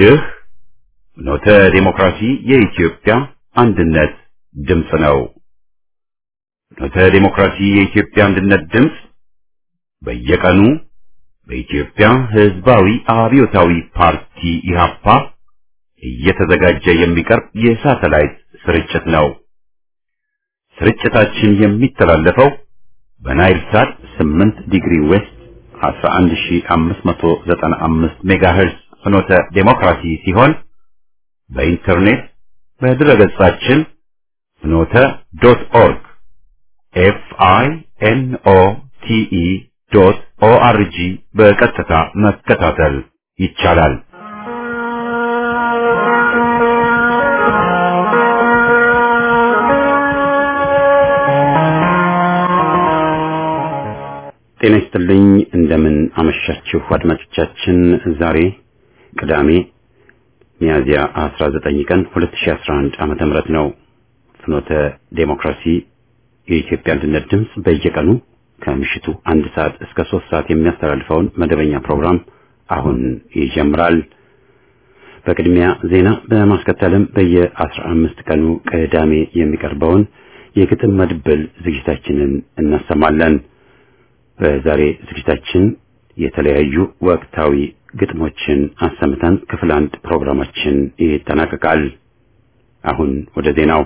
ይህ ኖተ ዴሞክራሲ የኢትዮጵያ አንድነት ድምፅ ነው። ኖተ ዴሞክራሲ የኢትዮጵያ አንድነት ድምፅ በየቀኑ በኢትዮጵያ ሕዝባዊ አብዮታዊ ፓርቲ ኢህአፓ እየተዘጋጀ የሚቀርብ የሳተላይት ስርጭት ነው። ስርጭታችን የሚተላለፈው በናይል ሳት 8 ዲግሪ ዌስት 11595 ሜጋሄርዝ ፍኖተ ዴሞክራሲ ሲሆን በኢንተርኔት በድረገጻችን ፍኖተ ዶት ኦርግ ኤፍ አይ ኤን ኦ ቲ ኢ ዶት ኦ አር ጂ በቀጥታ መከታተል ይቻላል። ጤና ይስጥልኝ። እንደምን አመሻችሁ አድማጮቻችን። ዛሬ ቅዳሜ ሚያዝያ 19 ቀን 2011 ዓመተ ምህረት ነው። ፍኖተ ዴሞክራሲ የኢትዮጵያ አንድነት ድምፅ በየቀኑ ከምሽቱ አንድ ሰዓት እስከ ሶስት ሰዓት የሚያስተላልፈውን መደበኛ ፕሮግራም አሁን ይጀምራል። በቅድሚያ ዜና በማስከተልም በየአስራ አምስት ቀኑ ቅዳሜ የሚቀርበውን የግጥም መድብል ዝግጅታችንን እናሰማለን። በዛሬ ዝግጅታችን የተለያዩ ወቅታዊ ግጥሞችን አሰምተን ክፍል አንድ ፕሮግራማችን ይጠናቀቃል። አሁን ወደ ዜናው።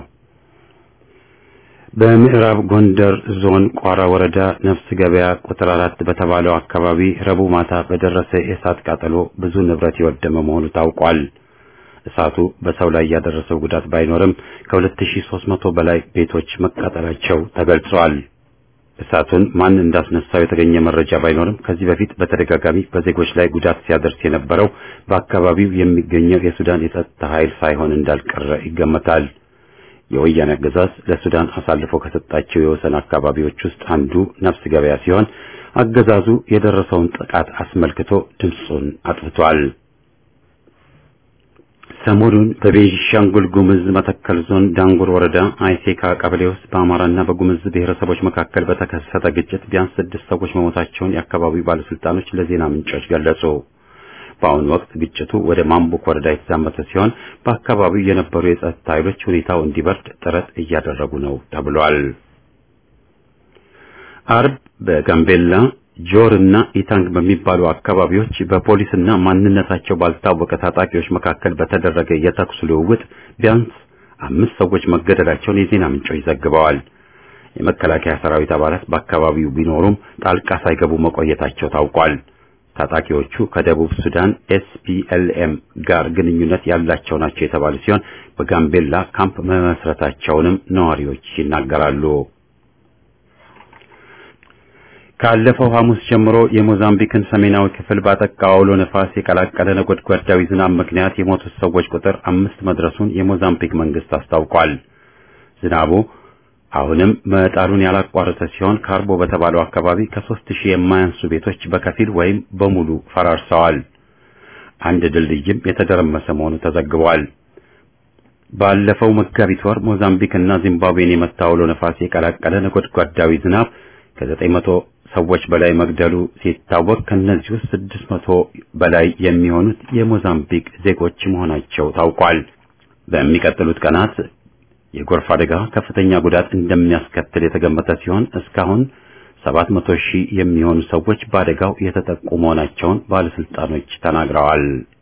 በምዕራብ ጎንደር ዞን ቋራ ወረዳ ነፍስ ገበያ ቁጥር አራት በተባለው አካባቢ ረቡዕ ማታ በደረሰ የእሳት ቃጠሎ ብዙ ንብረት የወደመ መሆኑ ታውቋል። እሳቱ በሰው ላይ ያደረሰው ጉዳት ባይኖርም ከ2300 በላይ ቤቶች መቃጠላቸው ተገልጿል። እሳቱን ማን እንዳስነሳው የተገኘ መረጃ ባይኖርም ከዚህ በፊት በተደጋጋሚ በዜጎች ላይ ጉዳት ሲያደርስ የነበረው በአካባቢው የሚገኘው የሱዳን የጸጥታ ኃይል ሳይሆን እንዳልቀረ ይገመታል። የወያኔ አገዛዝ ለሱዳን አሳልፎ ከሰጣቸው የወሰን አካባቢዎች ውስጥ አንዱ ነፍስ ገበያ ሲሆን አገዛዙ የደረሰውን ጥቃት አስመልክቶ ድምፁን አጥፍቷል። ሰሞኑን በቤንሻንጉል ጉምዝ መተከል ዞን ዳንጉር ወረዳ አይሴካ ቀበሌ ውስጥ በአማራና በጉምዝ ብሔረሰቦች መካከል በተከሰተ ግጭት ቢያንስ ስድስት ሰዎች መሞታቸውን የአካባቢው ባለስልጣኖች ለዜና ምንጮች ገለጹ። በአሁኑ ወቅት ግጭቱ ወደ ማምቡክ ወረዳ የተዛመተ ሲሆን በአካባቢው የነበሩ የጸጥታ ኃይሎች ሁኔታው እንዲበርድ ጥረት እያደረጉ ነው ተብሏል። አርብ በጋምቤላ ጆር እና ኢታንግ በሚባሉ አካባቢዎች በፖሊስና ማንነታቸው ባልታወቀ ታጣቂዎች መካከል በተደረገ የተኩስ ልውውጥ ቢያንስ አምስት ሰዎች መገደላቸውን የዜና ምንጮች ዘግበዋል። የመከላከያ ሰራዊት አባላት በአካባቢው ቢኖሩም ጣልቃ ሳይገቡ መቆየታቸው ታውቋል። ታጣቂዎቹ ከደቡብ ሱዳን ኤስፒኤልኤም ጋር ግንኙነት ያላቸው ናቸው የተባሉ ሲሆን በጋምቤላ ካምፕ መመስረታቸውንም ነዋሪዎች ይናገራሉ። ካለፈው ሐሙስ ጀምሮ የሞዛምቢክን ሰሜናዊ ክፍል ባጠቃው አውሎ ነፋስ የቀላቀለ ነጎድጓዳዊ ዝናብ ምክንያት የሞቱት ሰዎች ቁጥር አምስት መድረሱን የሞዛምቢክ መንግስት አስታውቋል። ዝናቡ አሁንም መጣሉን ያላቋረጠ ሲሆን ካርቦ በተባለው አካባቢ ከሦስት ሺህ የማያንሱ ቤቶች በከፊል ወይም በሙሉ ፈራርሰዋል። አንድ ድልድይም የተደረመሰ መሆኑ ተዘግቧል። ባለፈው መጋቢት ወር ሞዛምቢክ እና ዚምባብዌን የመታ አውሎ ነፋስ የቀላቀለ ነጎድጓዳዊ ዝናብ ከዘጠኝ መቶ ሰዎች በላይ መግደሉ ሲታወቅ ከነዚህ ውስጥ ስድስት መቶ በላይ የሚሆኑት የሞዛምቢክ ዜጎች መሆናቸው ታውቋል። በሚቀጥሉት ቀናት የጎርፍ አደጋ ከፍተኛ ጉዳት እንደሚያስከትል የተገመተ ሲሆን እስካሁን ሰባት መቶ ሺህ የሚሆኑ ሰዎች በአደጋው የተጠቁ መሆናቸውን ባለስልጣኖች ተናግረዋል።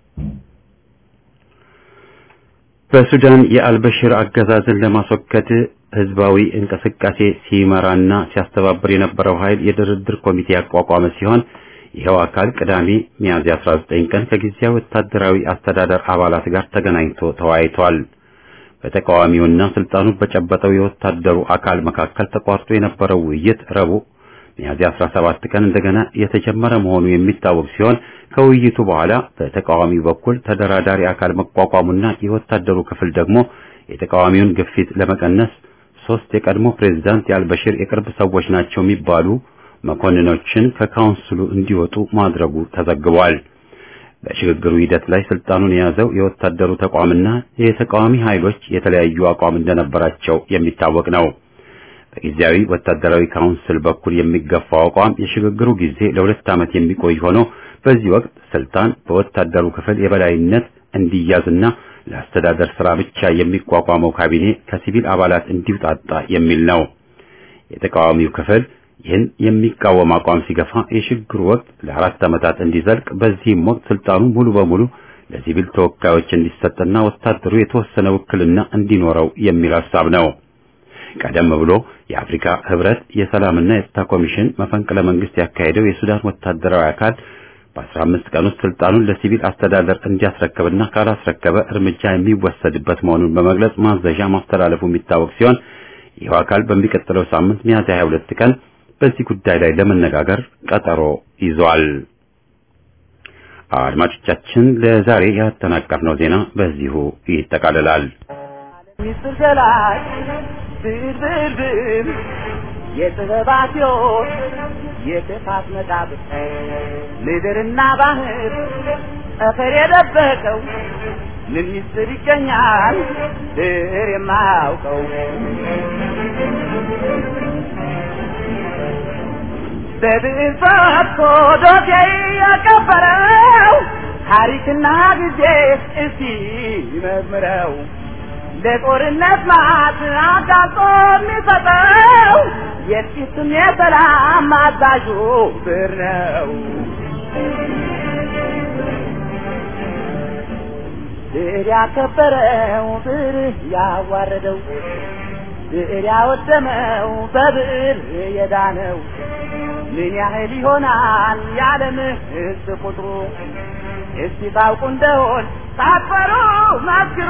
በሱዳን የአልበሽር አገዛዝን ለማስወገድ ህዝባዊ እንቅስቃሴ ሲመራና ሲያስተባብር የነበረው ኃይል የድርድር ኮሚቴ ያቋቋመ ሲሆን ይኸው አካል ቅዳሜ ሚያዝያ 19 ቀን ከጊዜያዊ ወታደራዊ አስተዳደር አባላት ጋር ተገናኝቶ ተወያይቷል። በተቃዋሚውና ስልጣኑ በጨበጠው የወታደሩ አካል መካከል ተቋርጦ የነበረው ውይይት ረቡዕ ሚያዝያ 17 ቀን እንደገና የተጀመረ መሆኑ የሚታወቅ ሲሆን ከውይይቱ በኋላ በተቃዋሚው በኩል ተደራዳሪ አካል መቋቋሙና የወታደሩ ክፍል ደግሞ የተቃዋሚውን ግፊት ለመቀነስ ሶስት የቀድሞ ፕሬዝዳንት የአልበሽር የቅርብ ሰዎች ናቸው የሚባሉ መኮንኖችን ከካውንስሉ እንዲወጡ ማድረጉ ተዘግቧል። በሽግግሩ ሂደት ላይ ስልጣኑን የያዘው የወታደሩ ተቋምና የተቃዋሚ ኃይሎች የተለያዩ አቋም እንደነበራቸው የሚታወቅ ነው። በጊዜያዊ ወታደራዊ ካውንስል በኩል የሚገፋው አቋም የሽግግሩ ጊዜ ለሁለት ዓመት የሚቆይ ሆኖ በዚህ ወቅት ስልጣን በወታደሩ ክፍል የበላይነት እንዲያዝና ለአስተዳደር ስራ ብቻ የሚቋቋመው ካቢኔ ከሲቪል አባላት እንዲውጣጣ የሚል ነው። የተቃዋሚው ክፍል ይህን የሚቃወም አቋም ሲገፋ የሽግግሩ ወቅት ለአራት ዓመታት እንዲዘልቅ በዚህም ወቅት ስልጣኑ ሙሉ በሙሉ ለሲቪል ተወካዮች እንዲሰጥና ወታደሩ የተወሰነ ውክልና እንዲኖረው የሚል ሐሳብ ነው። ቀደም ብሎ የአፍሪካ ህብረት የሰላምና የጸጥታ ኮሚሽን መፈንቅለ መንግስት ያካሄደው የሱዳን ወታደራዊ አካል በ15 ቀን ውስጥ ስልጣኑን ለሲቪል አስተዳደር እንዲያስረክብና ካላስረከበ እርምጃ የሚወሰድበት መሆኑን በመግለጽ ማዘዣ ማስተላለፉ የሚታወቅ ሲሆን ይኸው አካል በሚቀጥለው ሳምንት ሚያዝያ 22 ቀን በዚህ ጉዳይ ላይ ለመነጋገር ቀጠሮ ይዟል። አድማጮቻችን ለዛሬ ያጠናቀርነው ዜና በዚሁ ይጠቃልላል። ሚስጥር ገላጭ ብልብልብል የጥበባት ሕይወት የጥፋት መቃብር ምድርና ባህር ጠፈር የደበቀው ምን ሚስጥር ይገኛል ድር የማያውቀው በብዕር ፈትቶ ዶሴ ያቀበረው ታሪክና ጊዜ እስቲ ይመርምረው ለጦርነት ማት አጋጦ የሚሰጠው የጥቂትም የሰላም አዛዡ ብር ነው። ብር ያከበረው ብር ያዋረደው ብር ያወደመው በብር የዳነው ምን ያህል ይሆናል የዓለም ሕዝብ ቁጥሩ? እስቲ ታውቁ እንደሆን ሳትፈሩ መስክሩ።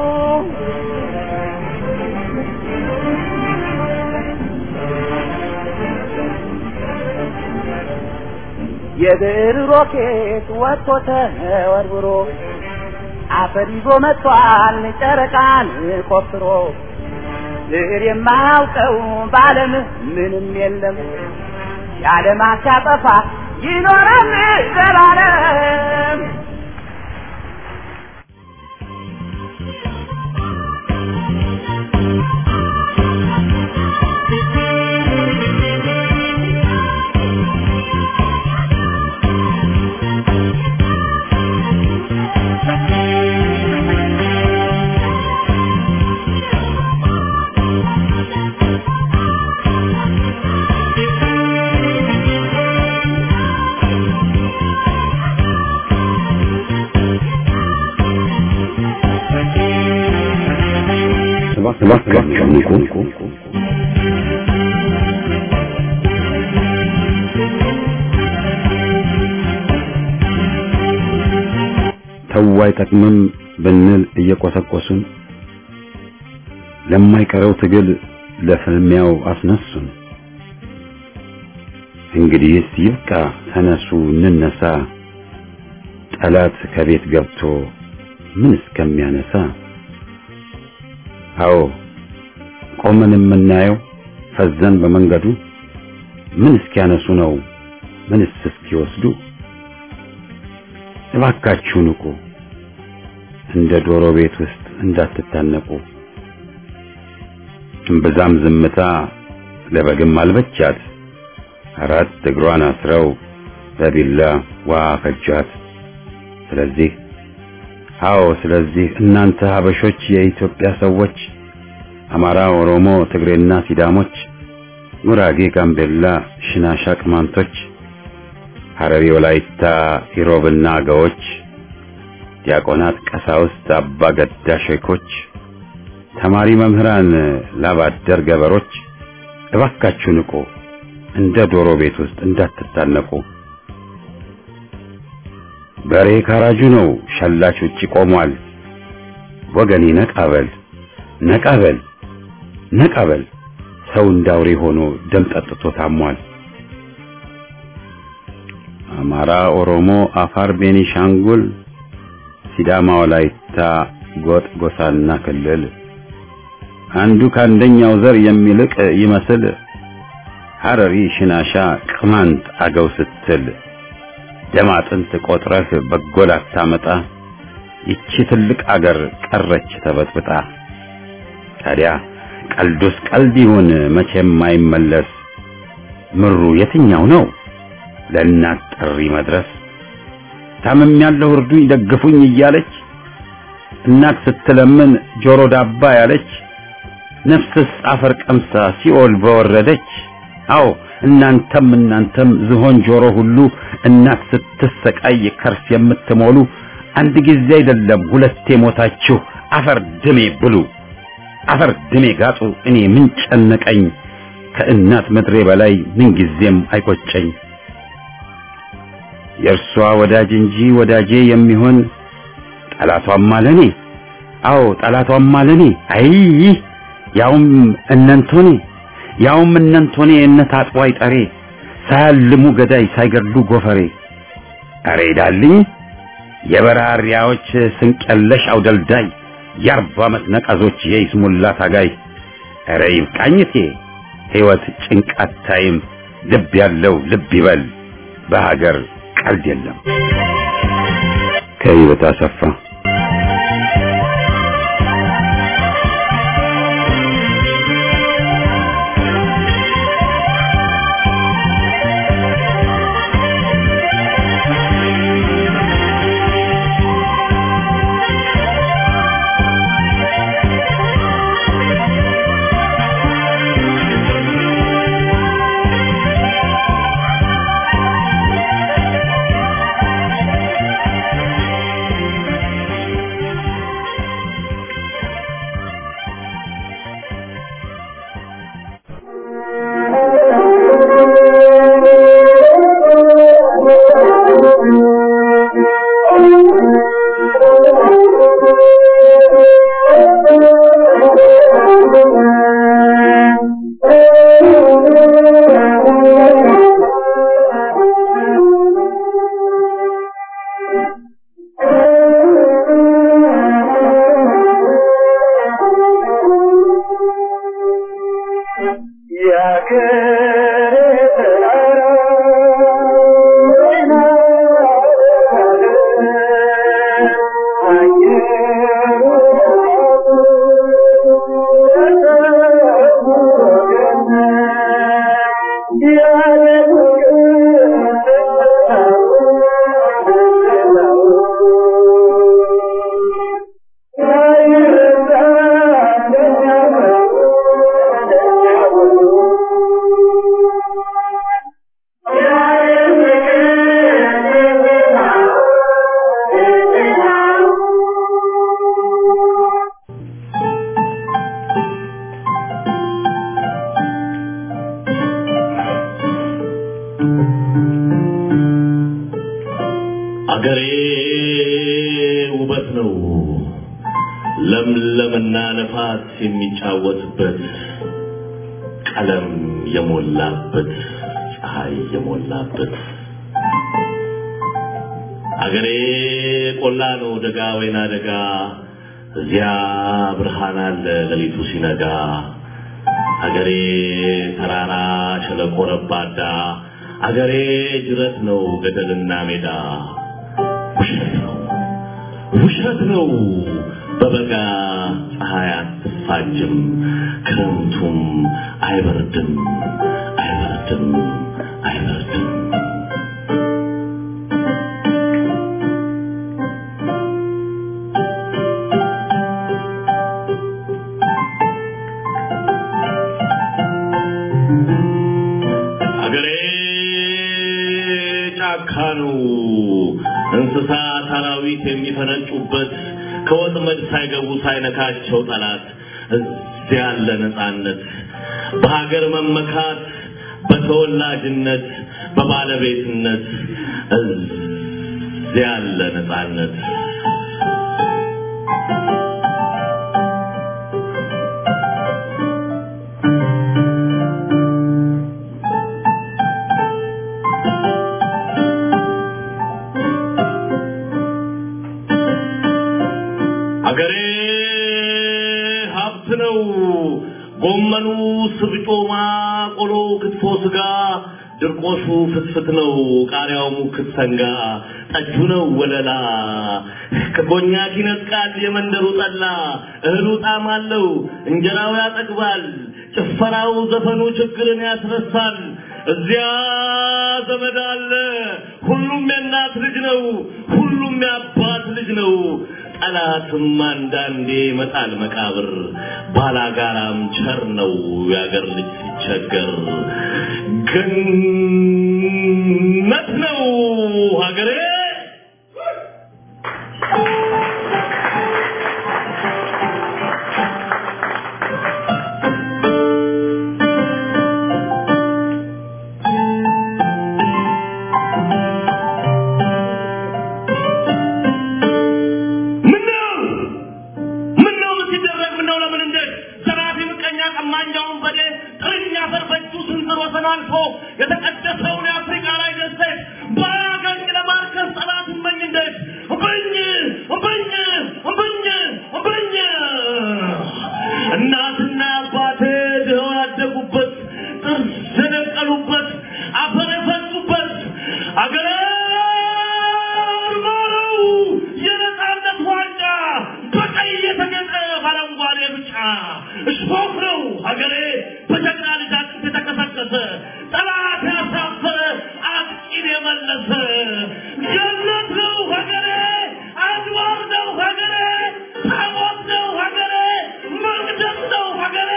የብር ሮኬት ወጥቶ ተወርውሮ አፈር ይዞ መጥቷል ጨረቃን ቆፍሮ ብር የማያውቀው በዓለም ምንም የለም የዓለም አሻጠፋ ይኖራል ዘላለም። እባካችሁ ንቁ። ተው አይጠቅምም ብንል እየቆሰቆሱን ለማይቀረው ትግል ለፍልሚያው አስነሱን። እንግዲህስ ይብቃ፣ ተነሱ እንነሳ፣ ጠላት ከቤት ገብቶ ምን እስከሚያነሳ አዎ ቆመን የምናየው ፈዘን በመንገዱ ምን እስኪያነሱ ነው ምንስ እስኪወስዱ? እባካችሁ ንቁ፣ እንደ ዶሮ ቤት ውስጥ እንዳትታነቁ። እምብዛም ዝምታ ለበግም አልበቻት፣ አራት እግሯን አስረው በቢላ ዋ ፈጇት። ስለዚህ አዎ ስለዚህ እናንተ ሀበሾች የኢትዮጵያ ሰዎች አማራ፣ ኦሮሞ፣ ትግሬና ሲዳሞች፣ ጉራጌ፣ ጋምቤላ፣ ሽናሻ፣ ቅማንቶች፣ ሐረሪ፣ ወላይታ፣ ኢሮብና አገዎች፣ ዲያቆናት፣ ቀሳውስት፣ አባ ገዳ ሼኮች፣ ተማሪ መምህራን፣ ላባደር ገበሮች እባካችሁ ንቁ፣ እንደ ዶሮ ቤት ውስጥ እንዳትታነቁ። በሬ ካራጁ ነው፣ ሸላች ውጪ ቆሟል። ወገኔ ነቃበል ነቃበል ነቃበል፣ ሰው እንዳውሬ ሆኖ ደም ጠጥቶ ታሟል። አማራ፣ ኦሮሞ፣ አፋር፣ ቤኒሻንጉል፣ ሲዳማ፣ ወላይታ፣ ጎጥ፣ ጎሳና ክልል አንዱ ከአንደኛው ዘር የሚልቅ ይመስል ሐረሪ፣ ሽናሻ፣ ቅማንት፣ አገው ስትል ደም አጥንት ቆጥረህ በጎል አታመጣ። ይቺ ትልቅ አገር ቀረች ተበጥብጣ። ታዲያ ቀልዱስ ቀልድ ይሁን መቼም አይመለስ። ምሩ የትኛው ነው ለእናት ጥሪ መድረስ? ታምም ያለው እርዱኝ ደግፉኝ እያለች እናት ስትለምን ጆሮ ዳባ ያለች ነፍስስ አፈር ቀምሳ ሲኦል በወረደች አዎ እናንተም እናንተም ዝሆን ጆሮ ሁሉ እናት ስትሰቃይ ከርስ የምትሞሉ አንድ ጊዜ አይደለም ሁለቴ ሞታችሁ አፈር ድሜ ብሉ አፈር ድሜ ጋጡ እኔ ምን ጨነቀኝ ከእናት ምድሬ በላይ ምን ጊዜም አይቆጨኝ የእርሷ ወዳጅ እንጂ ወዳጄ የሚሆን ጠላቷም አለኔ አዎ ጠላቷም አለኔ አይ ያውም እነንቶኔ ያውም እነንቶኔ እነት አጥዋይ ጠሬ ሳያልሙ ገዳይ ሳይገድሉ ጎፈሬ አሬ ዳልኝ የበራሪያዎች ስንቀለሽ አውደልዳይ የአርባ ዓመት ነቀዞች የይስሙላ ታጋይ አረ ይብቃኝቴ ሕይወት ጭንቃት ታይም ልብ ያለው ልብ ይበል በሀገር ቀልድ የለም ከህይወት አሰፋ አገሬ ውበት ነው ለምለምና ነፋስ የሚጫወትበት ቀለም የሞላበት ፀሐይ የሞላበት አገሬ ቆላ ነው ደጋ ወይና ደጋ እዚያ ብርሃን አለ ሌሊቱ ሲነጋ አገሬ ተራራ ሸለቆ ረባዳ አገሬ ጅረት ነው ገደልና ሜዳ ውሸት ነው ውሸት ነው በበጋ ፀሐይ አትፋጅም ክረምቱም አይበርድም አይበርድም አይበርድም አገሬ ጫካ ነው እንስሳት አራዊት የሚፈነጩበት ከወጥመድ ሳይገቡ ሳይነካቸው ጠላት እዚያ ያለ ነፃነት በሀገር መመካት በተወላጅነት በባለቤትነት እዚያ ያለ ነፃነት አገሬ ሀብት ነው። ጎመኑ፣ ስብጮማ፣ ቆሎ፣ ክትፎ፣ ስጋ፣ ድርቆሹ ፍትፍት ነው። ቃሪያው ሙክት ሰንጋ፣ ጠጁ ነው ወለላ። ከኮኛክ ይነጥቃል የመንደሩ ጠላ። እህሉ ጣዕም አለው፣ እንጀራው ያጠግባል። ጭፈራው፣ ዘፈኑ ችግርን ያስረሳል። እዚያ ዘመድ አለ። ሁሉም የእናት ልጅ ነው። ሁሉም የአባት ልጅ ነው። ጠላትም አንዳንዴ መጣል መቃብር ባላጋራም ቸር ነው ያገር ልጅ ሲቸገር ገነት ነው ሀገሬ ምነው ምነው ምን ሲደረግ ምነው ለምን እንዴት ዘራፊ ምቀኛ ቀማኛውን በዴ ጥርኛ አፈር በእጁ ስንዝር ወሰን አልፎ የተቀደሰውን የአፍሪካ ላይ ደሴት ባያገኝ ለማርከስ ጠላት እመኝ እንዴት እምብኝ እምብኝ እምብኝ እምብኝ እናትና አባቴ ድኸው ያደጉበት ጥርስ የነቀሉበት አፈር የፈሱበት አገሬ ማረው የነጻነት ዋንጫ በቀይ የተጌጠ ባረንጓዴ ብጫ እሾህ ነው ሀገሬ በጀግና ልጅ አጥንት የተቀሰቀሰ ጠላት ያሳፈረ አጥቂን የመለሰ ገነት ነው ሀገሬ አድባር ነው ሀገሬ ታቦት ነው ሀገሬ መቅደስ ነው ሀገሬ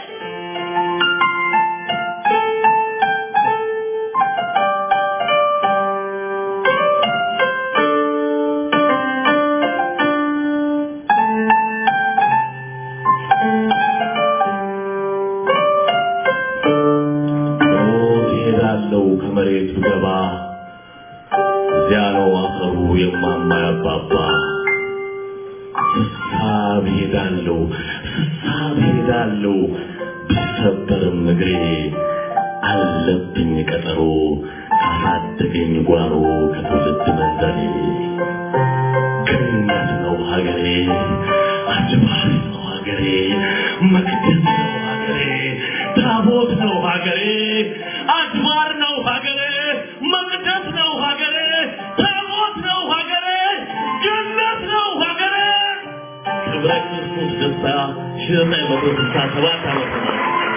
ሞት ይሄዳለው ከመሬቱ ገባ እዚያ ነው አፈሩ የማማ ያባባ ስሳብ ሄዳለው ስሳብ ሄዳለው ቢሰበርም እግሬ አለብኝ ቀጠሮ ካሳደገኝ ጓሮ ከትውልድ መንዘሬ ገነት ነው ሀገሬ አድባር ነው ሀገሬ መቅደስ ነው ሀገሬ ታቦት ነው ሀገሬ አድባር ነው ሀገሬ መቅደስ ነው ሀገሬ ታቦት ነው ሀገሬ ገነት ነው ሀገሬ ክብረ ክርስቶስ ደስታ ሺህ ዘጠኝ መቶ ስልሳ ሰባት ዓመተ ምህረት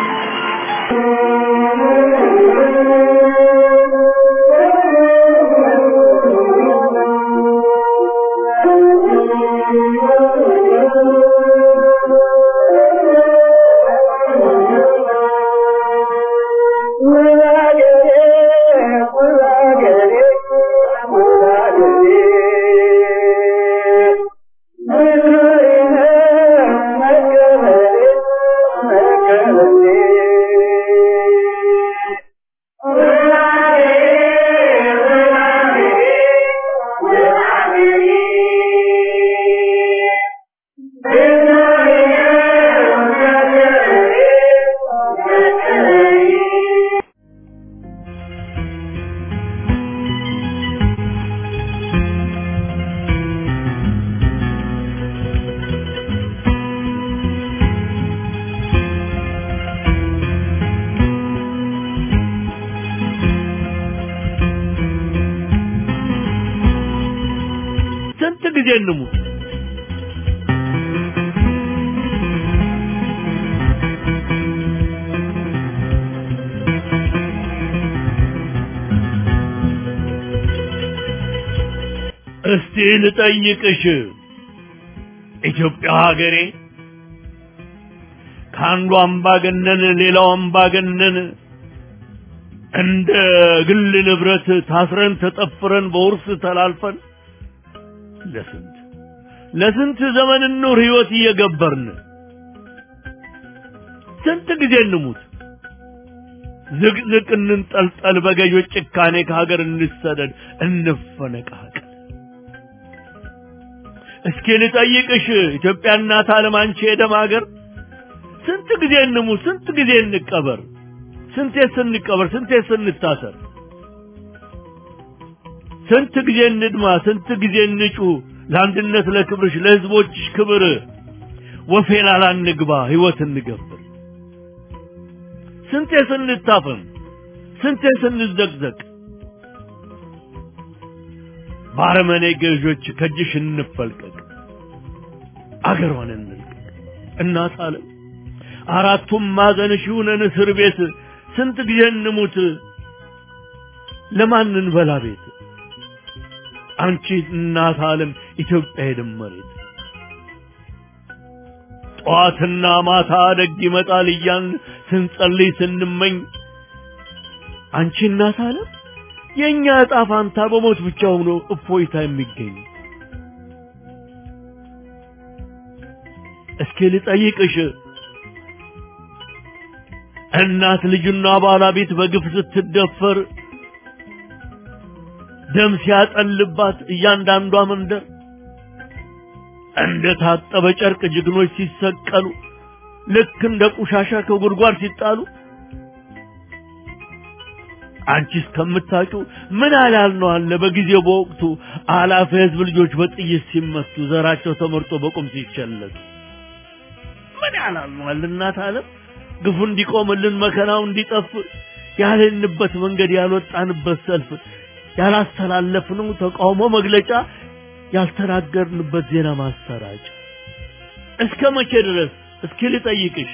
ስንት ጊዜ እንሙት? እስቲ ልጠይቅሽ ኢትዮጵያ ሀገሬ ከአንዱ አምባገነን ሌላው አምባገነን እንደ ግል ንብረት ታስረን ተጠፍረን በውርስ ተላልፈን ለስንት ለስንት ዘመን ኑር ህይወት እየገበርን ስንት ጊዜ እንሙት ዝቅዝቅ እንንጠልጠል በገዦች ጭካኔ ከሀገር እንሰደድ እንፈነቃቀል እስኪ ልጠይቅሽ ኢትዮጵያ እናት ዓለም አንቺ የደም ሀገር ስንት ጊዜ እንሙት ስንት ጊዜ እንቀበር ስንቴ ስንቀበር ስንቴ ስንታሰር ስንት ጊዜ እንድማ ስንት ጊዜ እንጩ ለአንድነት ለክብርሽ ለህዝቦችሽ ክብር ወፌላላ እንግባ ህይወት እንገብር ስንቴ ስንታፈን ስንቴ ስንዘቅዘቅ ባረመኔ ገዦች ከእጅሽ እንፈልቀቅ አገሯን እንልቀቅ እናት አለም አራቱም ማዕዘንሽ ይሁነን እስር ቤት ስንት ጊዜ እንሙት ለማን እንበላ ቤት አንቺ እናት ዓለም ኢትዮጵያ የደም መሬት ጠዋትና ማታ ደግ ይመጣል እያን ስንጸልይ ስንመኝ አንቺ እናት ዓለም የእኛ ዕጣ ፋንታ በሞት ብቻ ሆኖ እፎይታ የሚገኝ እስኪ ልጠይቅሽ እናት ልጅና ባለቤት በግፍ ስትደፈር ደም ሲያጠልባት እያንዳንዷ መንደር እንደ ታጠበ ጨርቅ ጀግኖች ሲሰቀሉ ልክ እንደ ቆሻሻ ከጉድጓድ ሲጣሉ አንቺ እስከምታውቂው ምን አላል ነው አለ በጊዜው በወቅቱ አላፈ ህዝብ ልጆች በጥይት ሲመቱ ዘራቸው ተመርጦ በቁም ሲቸለቱ ምን ያላል ነው አለ እናት ዓለም ግፉ እንዲቆምልን መከራው እንዲጠፍ ያልንበት መንገድ ያልወጣንበት ሰልፍ ያላስተላለፍነው ተቃውሞ መግለጫ ያልተናገርንበት ዜና ማሰራጫ እስከ መቼ ድረስ እስኪ ልጠይቅሽ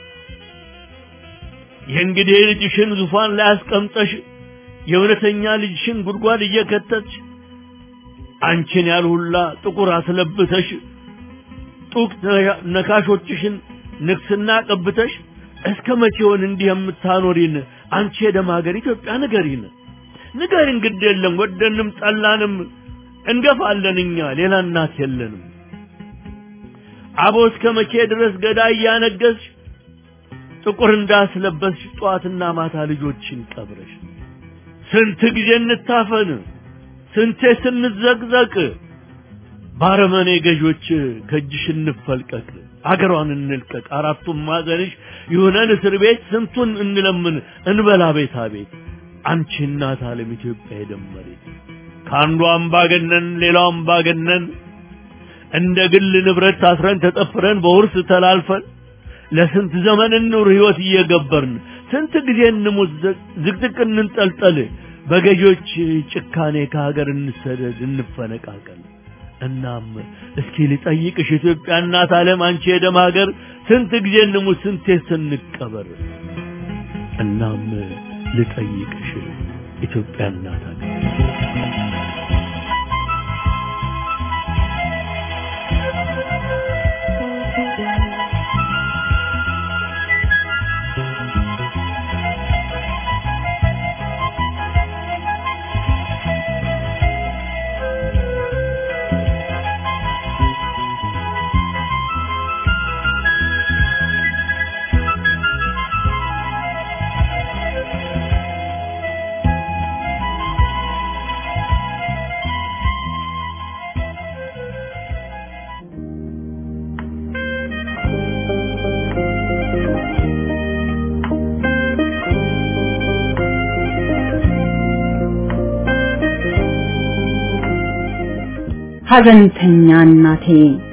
የእንግዲህ ልጅሽን ዙፋን ላይ አስቀምጠሽ የእውነተኛ ልጅሽን ጉድጓድ እየከተትሽ አንቺን ያልሁላ ጥቁር አስለብተሽ ጡቅ ነካሾችሽን ንግስና ቀብተሽ እስከ መቼውን እንዲህ የምታኖሪን አንቺ የደም ሀገር ኢትዮጵያ ንገሪን ንገሪን ግድ የለም ወደንም ጠላንም እንገፋለን እኛ ሌላ እናት የለንም አቦ እስከ መቼ ድረስ ገዳይ እያነገስሽ ጥቁር እንዳስለበስሽ ጠዋትና ማታ ልጆችን ቀብረሽ ስንት ጊዜ እንታፈን ስንቴ ስንዘቅዘቅ ባረመኔ ገዦች ከእጅሽ እንፈልቀቅ አገሯን እንልቀቅ አራቱም ማዕዘንሽ ይሁነን እስር ቤት ስንቱን እንለምን እንበላ ቤታ ቤት አንቺ እናት ዓለም ኢትዮጵያ የደመሬት ከአንዱ አምባገነን ሌላው አምባገነን እንደ ግል ንብረት ታስረን ተጠፍረን በውርስ ተላልፈን ለስንት ዘመን እንኑር ህይወት እየገበርን ስንት ጊዜ እንሙት ዝቅዝቅ እንንጠልጠል በገዢዎች ጭካኔ ከሀገር እንሰደድ እንፈነቃቀል እናም እስኪ ልጠይቅሽ ኢትዮጵያ እናት ዓለም አንቺ የደም ሀገር ስንት ጊዜ እንሙት ስንቴ ስንቀበር እናም ልጠይቅሽ ኢትዮጵያ እናት ሀገር ሐዘንተኛ እናቴ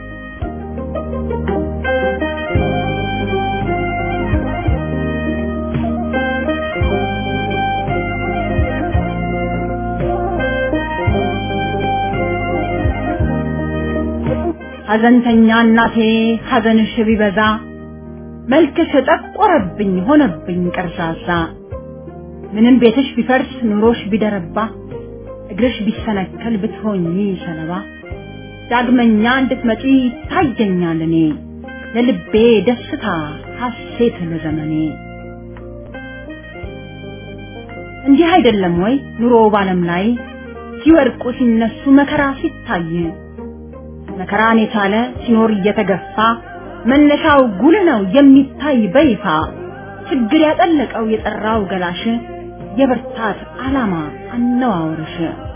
ሐዘንተኛ እናቴ ሐዘንሽ ቢበዛ መልክሽ ጠቆረብኝ ሆነብኝ ቀርዛዛ ምንም ቤትሽ ቢፈርስ ኑሮሽ ቢደረባ እግርሽ ቢሰነከል ብትሆኚ ሰለባ ዳግመኛ እንድትመጪ ታየኛል እኔ ለልቤ ደስታ ሐሴት ለዘመኔ እንዲህ አይደለም ወይ ኑሮ ባለም ላይ ሲወድቁ ሲነሱ መከራ ሲታይ መከራን የቻለ ሲኖር እየተገፋ መነሻው ጉልህ ነው የሚታይ በይፋ ችግር ያጠለቀው የጠራው ገላሽ የብርታት ዓላማ አነዋወርሽ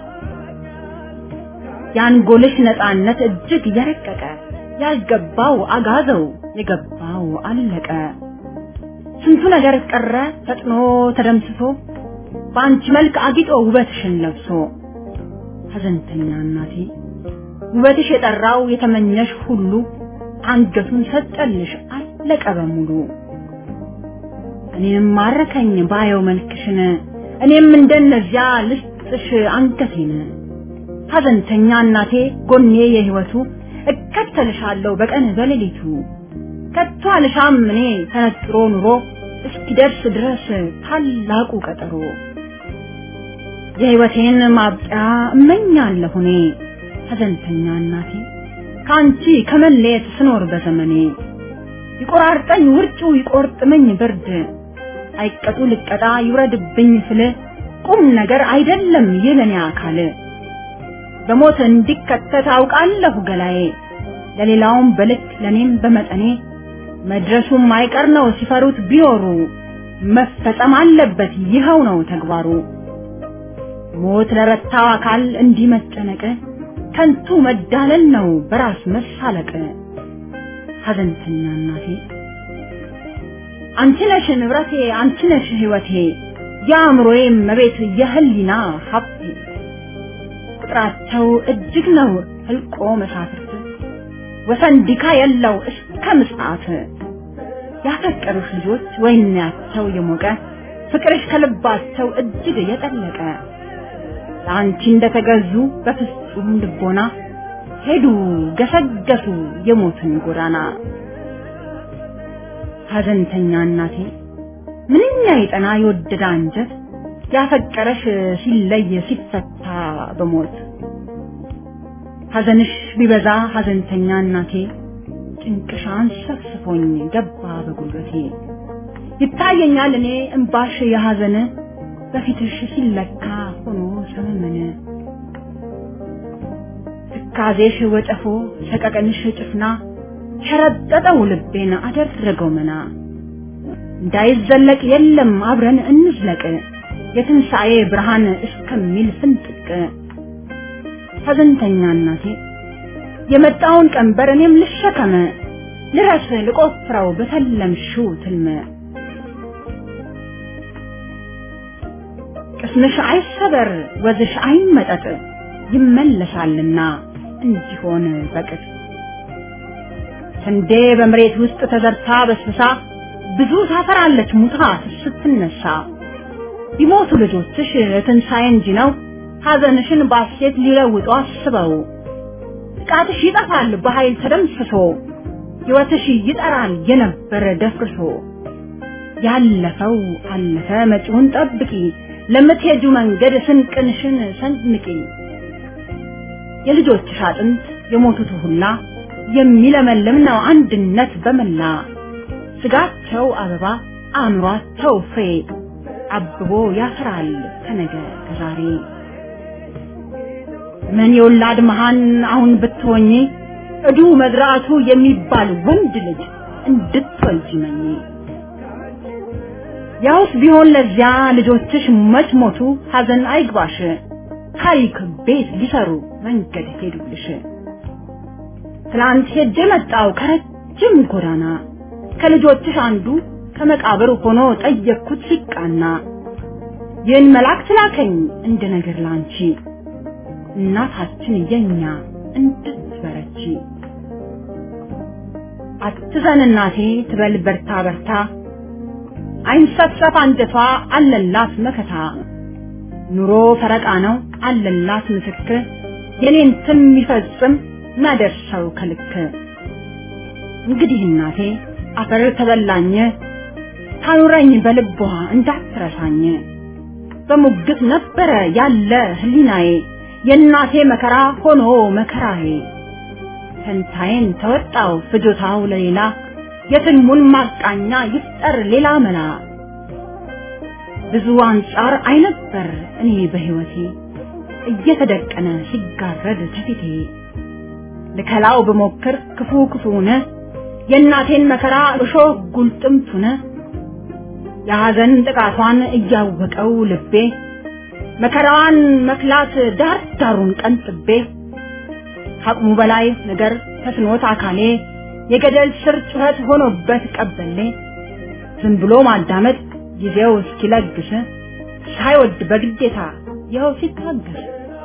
የአንጎልሽ ነፃነት እጅግ የረቀቀ ያልገባው አጋዘው የገባው አለቀ ስንቱ ነገር ቀረ ፈጥኖ ተደምስሶ በአንቺ መልክ አጊጦ ውበትሽን ለብሶ ሐዘንተኛ እናቴ ውበትሽ የጠራው የተመኘሽ ሁሉ አንገቱን ሰጠልሽ አለቀ በሙሉ እኔም ማረከኝ ባየው መልክሽን እኔም እንደነዚያ ልስጥሽ አንገቴን ሐዘንተኛ እናቴ ጎኔ የህይወቱ እከተልሻለሁ በቀን በሌሊቱ ከቶ አልሻም እኔ ተነጥሮ ኑሮ እስኪደርስ ድረስ ታላቁ ቀጠሮ የህይወቴን ማብቂያ እመኛለሁ እኔ ሐዘንተኛ እናቴ ከአንቺ ከመለየት ስኖር በዘመኔ ይቆራርጠኝ ውርጩ ይቆርጥመኝ ብርድ አይቀጡ ልቀጣ ይውረድብኝ ስል ቁም ነገር አይደለም የለኔ አካል በሞት እንዲከተት አውቃለሁ ገላዬ ለሌላውም በልክ ለኔም በመጠኔ መድረሱም አይቀር ነው ሲፈሩት ቢኖሩ መፈጸም አለበት ይኸው ነው ተግባሩ ሞት ለረታው አካል እንዲህ መጨነቅ ከንቱ መዳለል ነው በራስ መሳለቅ ሐዘንተኛ እናቴ አንቺ ነሽ ንብረቴ አንቺ ነሽ ህይወቴ የአእምሮዬ መቤት የህሊና ሀብቴ ቁጥራቸው እጅግ ነው ህልቆ መሳፍርት ወሰን ዲካ የለው እስከ ምጽአት ያፈቀሩሽ ልጆች ወይናቸው የሞቀ ፍቅርሽ ከልባቸው እጅግ የጠለቀ ለአንቺ እንደተገዙ በፍጹም ልቦና ሄዱ ገሰገሱ የሞትን ጎዳና ሐዘንተኛ እናቴ ምንኛ የጠና የወደደ አንጀት ያፈቀረሽ ሲለይ ሲፈታ በሞት ሐዘንሽ ቢበዛ ሐዘንተኛ እናቴ ጭንቅሽ አንሰፍስፎኝ ገባ በጉልበቴ ይታየኛል እኔ እምባሽ የሐዘን በፊትሽ ሲለካ ሆኖ ሰመመነ ትካዜሽ ወጨፎ ሰቀቀንሽ ጭፍና ሸረጠጠው ልቤን አደረገው መና እንዳይዘለቅ የለም አብረን እንዝለቅ የትንሣኤ ብርሃን እስከሚል ፍንጥቅ ሐዘንተኛ እናቴ የመጣውን ቀንበር እኔም ልሸከመ ልረስ ልቆፍረው በተለምሽው ትልመ ቅስምሽ አይሰበር ወዝሽ አይመጠጥ ይመለሳልና እንዲሆን በቅጥ ስንዴ በመሬት ውስጥ ተዘርታ በስብሳ ብዙ ታፈራለች ሙታ ስትነሳ ቢሞቱ ልጆችሽ ትንሣኤ እንጂ ነው ሐዘንሽን ባሴት ሊለውጡ አስበው ጥቃትሽ ይጠፋል በኃይል ተደምስሶ ሕይወትሽ ይጠራል የነበረ ደፍርሶ ያለፈው አለፈ መጪውን ጠብቂ ለምትሄጁ መንገድ ስንቅንሽን ሰንምቂ የልጆችሽ አጥንት የሞቱት ሁላ የሚለመልም ነው አንድነት በመላ ስጋቸው አበባ አእምሯቸው ፍሬ አብቦ ያፈራል ከነገ ከዛሬ ምን የወላድ መሃን አሁን ብትሆኚ እዱ መዝራቱ የሚባል ወንድ ልጅ እንድትወልጂ መኝ ያውስ ቢሆን ለዚያ ልጆችሽ መች ሞቱ ሐዘን አይግባሽ ታሪክ ቤት ሊሰሩ መንገድ ሄዱልሽ ትላንት ሄጄ መጣው ከረጅም ጎዳና ከልጆችሽ አንዱ ከመቃብር ሆኖ ጠየቅኩት ሲቃና ይህን መልአክ ላከኝ እንደ ነገር ላንቺ እናታችን የኛ እንድትበረቺ አትዘን እናቴ ትበል በርታ በርታ አይንሰፍሰፍ አንጀቷ አለላት መከታ ኑሮ ፈረቃ ነው አለላት ምስክር የኔን ትም የሚፈጽም ማደርሰው ከልክ እንግዲህ እናቴ አፈር ተበላኝ ታኑረኝ በልቧ እንዳትረሳኝ በሙግት ነበረ ያለ ህሊናዬ የእናቴ መከራ ሆኖ መከራዬ ፈንታዬን ተወጣው ፍጆታው ለሌላ የትልሙን ማቃኛ ይፍጠር ሌላ መላ ብዙ አንጻር አይነበር እኔ በህይወቴ እየተደቀነ ሲጋረድ ከፊቴ ልከላው በሞክር ክፉ ክፉነ የእናቴን መከራ እሾህ ጉልጥምቱነ የሐዘን ጥቃቷን እያወቀው ልቤ መከራዋን መክላት ዳር ዳሩን ቀንጥቤ ከአቅሙ በላይ ነገር ተስኖት አካሌ የገደል ስር ጩኸት ሆኖበት ቀበሌ ዝም ብሎ ማዳመጥ ጊዜው እስኪለግስ ሳይወድ በግዴታ ይኸው ሲታገስ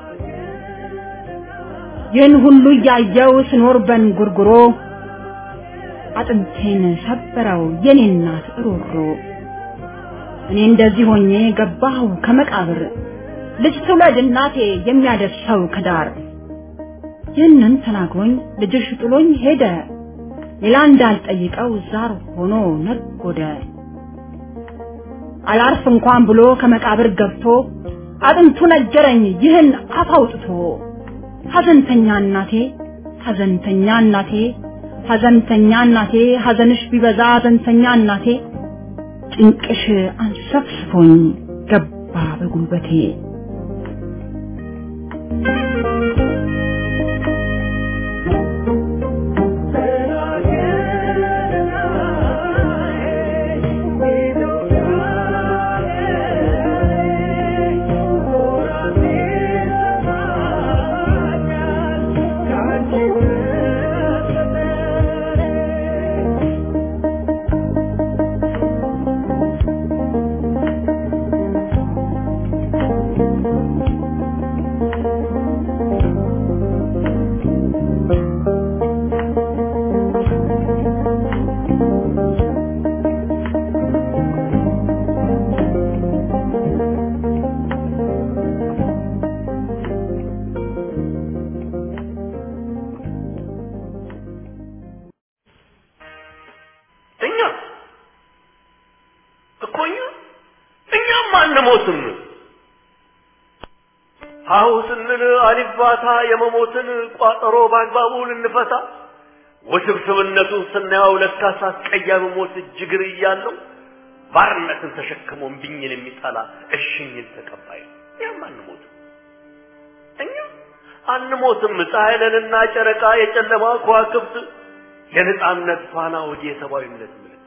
ይህን ሁሉ እያየው ስኖር በንጉርጉሮ አጥንቴን ሰበረው የኔ እናት ሮሮ እኔ እንደዚህ ሆኜ ገባሁ ከመቃብር ልጅ ትውለድ እናቴ የሚያደርሰው ከዳር ይህንን ተናግሮኝ ልጅሽ ጥሎኝ ሄደ ሌላ እንዳልጠይቀው ዛር ሆኖ ነጎደ አላርፍ እንኳን ብሎ ከመቃብር ገብቶ አጥንቱ ነገረኝ ይህን አፍ አውጥቶ ሐዘንተኛ እናቴ ሐዘንተኛ እናቴ ሐዘንተኛ እናቴ ሐዘንሽ ቢበዛ ሐዘንተኛ እናቴ ጭንቅሽ አንሰፍስፎኝ ገባ በጉልበቴ እኛ እኮ እኛ እኛም አንሞትም። አሁ ስንል አሊባታ የመሞትን ቋጠሮ በአግባቡ ልንፈታ ውስብስብነቱን ስናየው ለካስ አስቀያሚ ሞት እጅግር እያለው ባርነትን ተሸክሞ እምቢኝን የሚጠላ እሽኝን ተቀባይ ነው። እኛም አንሞትም። እኛ አንሞትም። ፀሐይ ነንና ጨረቃ የጨለማ ከዋክብት የነጻነት ፋና ወዲ የሰብአዊነት ምልክት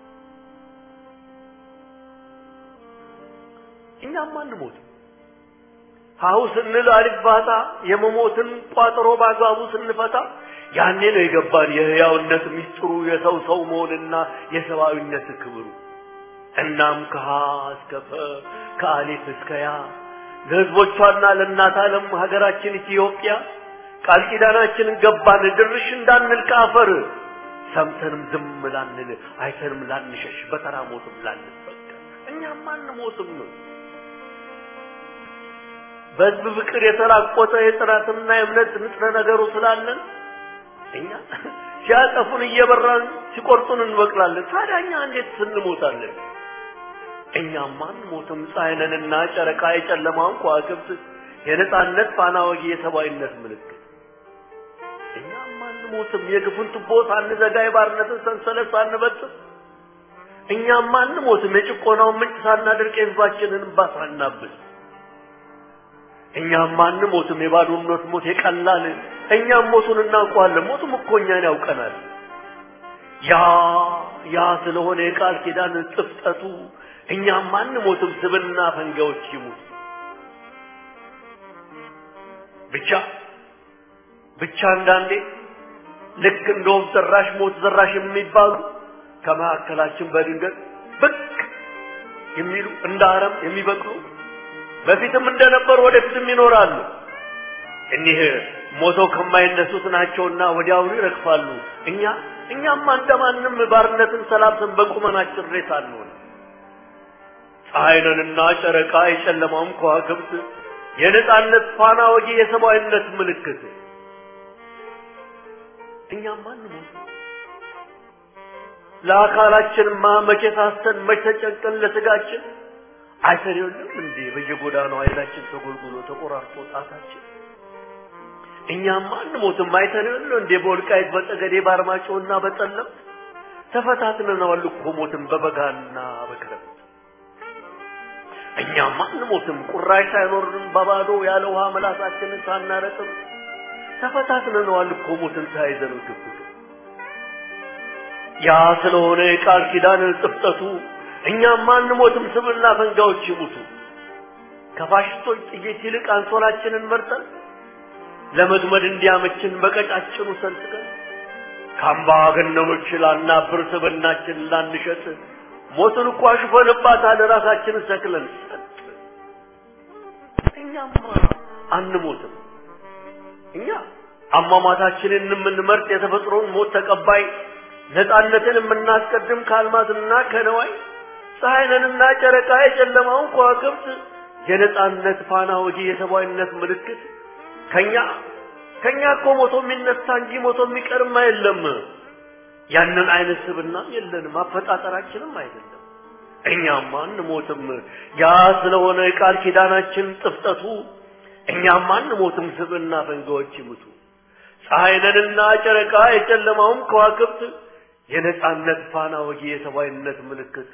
እኛም አንሞትም። ሀሁ ስንል አሊባታ የመሞትን ቋጠሮ በአግባቡ ስንፈታ ያኔ ነው የገባን የህያውነት ሚስጥሩ የሰው ሰው መሆንና የሰብአዊነት ክብሩ። እናም ከሀ እስከ ፈ ከአሊፍ እስከ ያ ለህዝቦቿና ለእናት ዓለም ሀገራችን ኢትዮጵያ ቃል ኪዳናችንን ገባን ድርሽ እንዳንል ከአፈር ሰምተንም ዝም ላንል አይተንም ላንሸሽ በተራ ሞትም ላንበቀል እኛም አንሞትም። በህዝብ ፍቅር የተራቆተ የጥራትና የእምነት ንጥረ ነገሩ ስላለን እኛ ሲያጠፉን እየበራን ሲቆርጡን እንበቅላለን። ታዲያ እኛ እንዴት ስንሞታለን? እኛም አንሞትም። ፀሐይ ነንና ጨረቃ የጨለማውን ከዋክብት የነጻነት ፋና ወጊ የሰብአዊነት ምልክት እኛም አንሞትም። የግፉን ቱቦ ሳንዘጋ የባርነትን ሰንሰለት ሳንበጥስ እኛም አንሞትም። የጭቆናውን ምንጭ ሳናደርቅ የህዝባችንን እንባ ሳናብስ እኛም አንሞትም። የባዶነት ሞት የቀላል እኛም ሞቱን እናውቀዋለን። ሞቱም እኮ እኛን ያውቀናል። ያ ያ ስለሆነ የቃል ኪዳን ጥፍጠቱ እኛም አንሞትም። ስብና ፈንጋዎች ይሙት ብቻ ብቻ አንዳንዴ ልክ እንደ ወፍ ዘራሽ ሞት ዘራሽ የሚባሉ ከመካከላችን በድንገት ብቅ የሚሉ እንደ አረም የሚበቅሉ በፊትም እንደነበሩ ወደፊትም ይኖራሉ። እኒህ ሞተው ከማይነሱት ናቸውና ወዲያውኑ ይረግፋሉ። እኛ እኛም እንደማንም ባርነትን ሰላብተን በቁመናችን ሬሳ አንሆን። ፀሐይ ነንና ጨረቃ የጨለማውም ከዋክብት የነጻነት ፋና ወጊ የሰብአዊነት ምልክት እኛም አንሞት። ለአካላችንማ መቼ ሳስተን መቼ ተጨንቀን ለስጋችን አይተን የለም እንዴ በየጎዳናው አይናችን ተጎልጉሎ ተቆራርጦ ጣታችን እኛም አንሞትም። አይተን የለ እንዴ በወልቃይት በጠገዴ በአርማጭሆና በጠለምት ተፈታትነናል እኮ ሞትን በበጋና በክረምት እኛም አንሞትም። ቁራሽ ሳይኖርን በባዶ ያለ ውሃ መላሳችንን ሳናረጥም ተፈታትነነዋል እኮ ሞትን ተያይዘነው ግብግብ ያ ስለሆነ የቃል ኪዳን ጥፍጠቱ እኛም አንሞትም። ስብና ፈንጋዎች ይሙቱ። ከፋሽስቶች ጥይት ይልቅ አንሶላችንን መርጠን ለመድመድ እንዲያመችን በቀጫጭኑ ሰንጥቀን ከአምባገነኖች ላናብር ስብናችን ላንሸጥ ሞትን እኮ አሽፈንባታል ራሳችንን ሰክለን ሰጥ እኛማ አንሞትም። እኛ አሟሟታችንን የምንመርጥ የተፈጥሮን ሞት ተቀባይ ነፃነትን የምናስቀድም ከአልማዝና ከነዋይ ፀሐይንና ጨረቃ የጨለማውን ከዋክብት የነፃነት ፋና ወጊ የሰብአዊነት ምልክት ከኛ ከኛ እኮ ሞቶ የሚነሳ እንጂ ሞቶ የሚቀርም የለም። ያንን አይነት ስብና የለንም፣ አፈጣጠራችንም አይደለም። እኛም አንሞትም። ያ ስለሆነ የቃል ኪዳናችን ጥፍጠቱ እኛም አንሞትም። ስብና ፈንጋዎች ይሙቱ። ፀሐይንና ጨረቃ የጨለማውም ከዋክብት የነጻነት ፋና ወጊ የሰብአዊነት ምልክት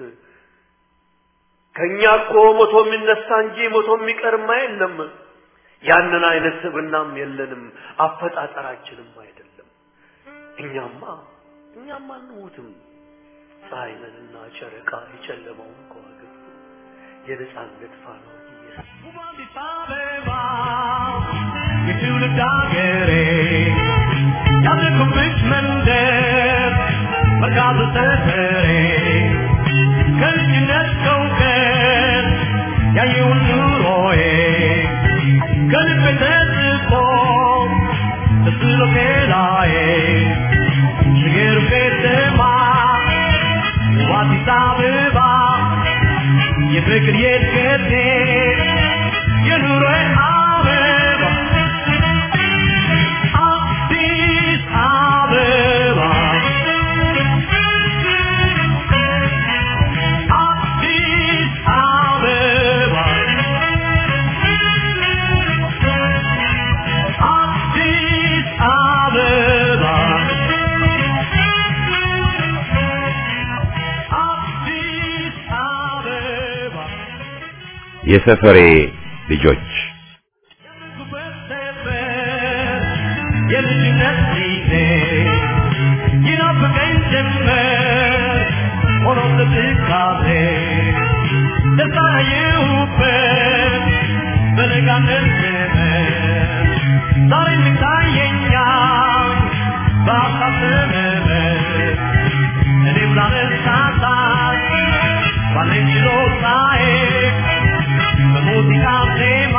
ከእኛ እኮ ሞቶ የሚነሳ እንጂ ሞቶ የሚቀርማ የለም። ያንን አይነት ስብናም የለንም፣ አፈጣጠራችንም አይደለም። እኛማ እኛማ አንሞትም። ፀሐይንና ጨረቃ የጨለማውም ከዋክብት የነጻነት ፋና ወጊ የትውልድ አገሬ ያደግኩብሽ መንደር መርካቶ ሰፈሬ ከልጅነት ከእውቀት ያየውን ኑሮዬ ከልቤ ተጽፎ ተስሎ ኬላዬ ሽገር ከተማ ውብ አዲስ አበባ የፍቅር የእድገቴ የኑሮዬ አበባ አዲስ አበባ አዲስ አበባ አዲስ አበባ አዲስ አበባ የሰፈሬ ልጆች የልጅነት ጊዜ ይናፍቀኝ ጀመር ሆኖ ትካዜ ተሳየሁበት በለጋነት ዘመን ዛሬ ይታየኛል በሀሳብ ዘመን እኔም ላለሳሳት ባለኝ ችሎታዬ በሙዚቃ ዜማ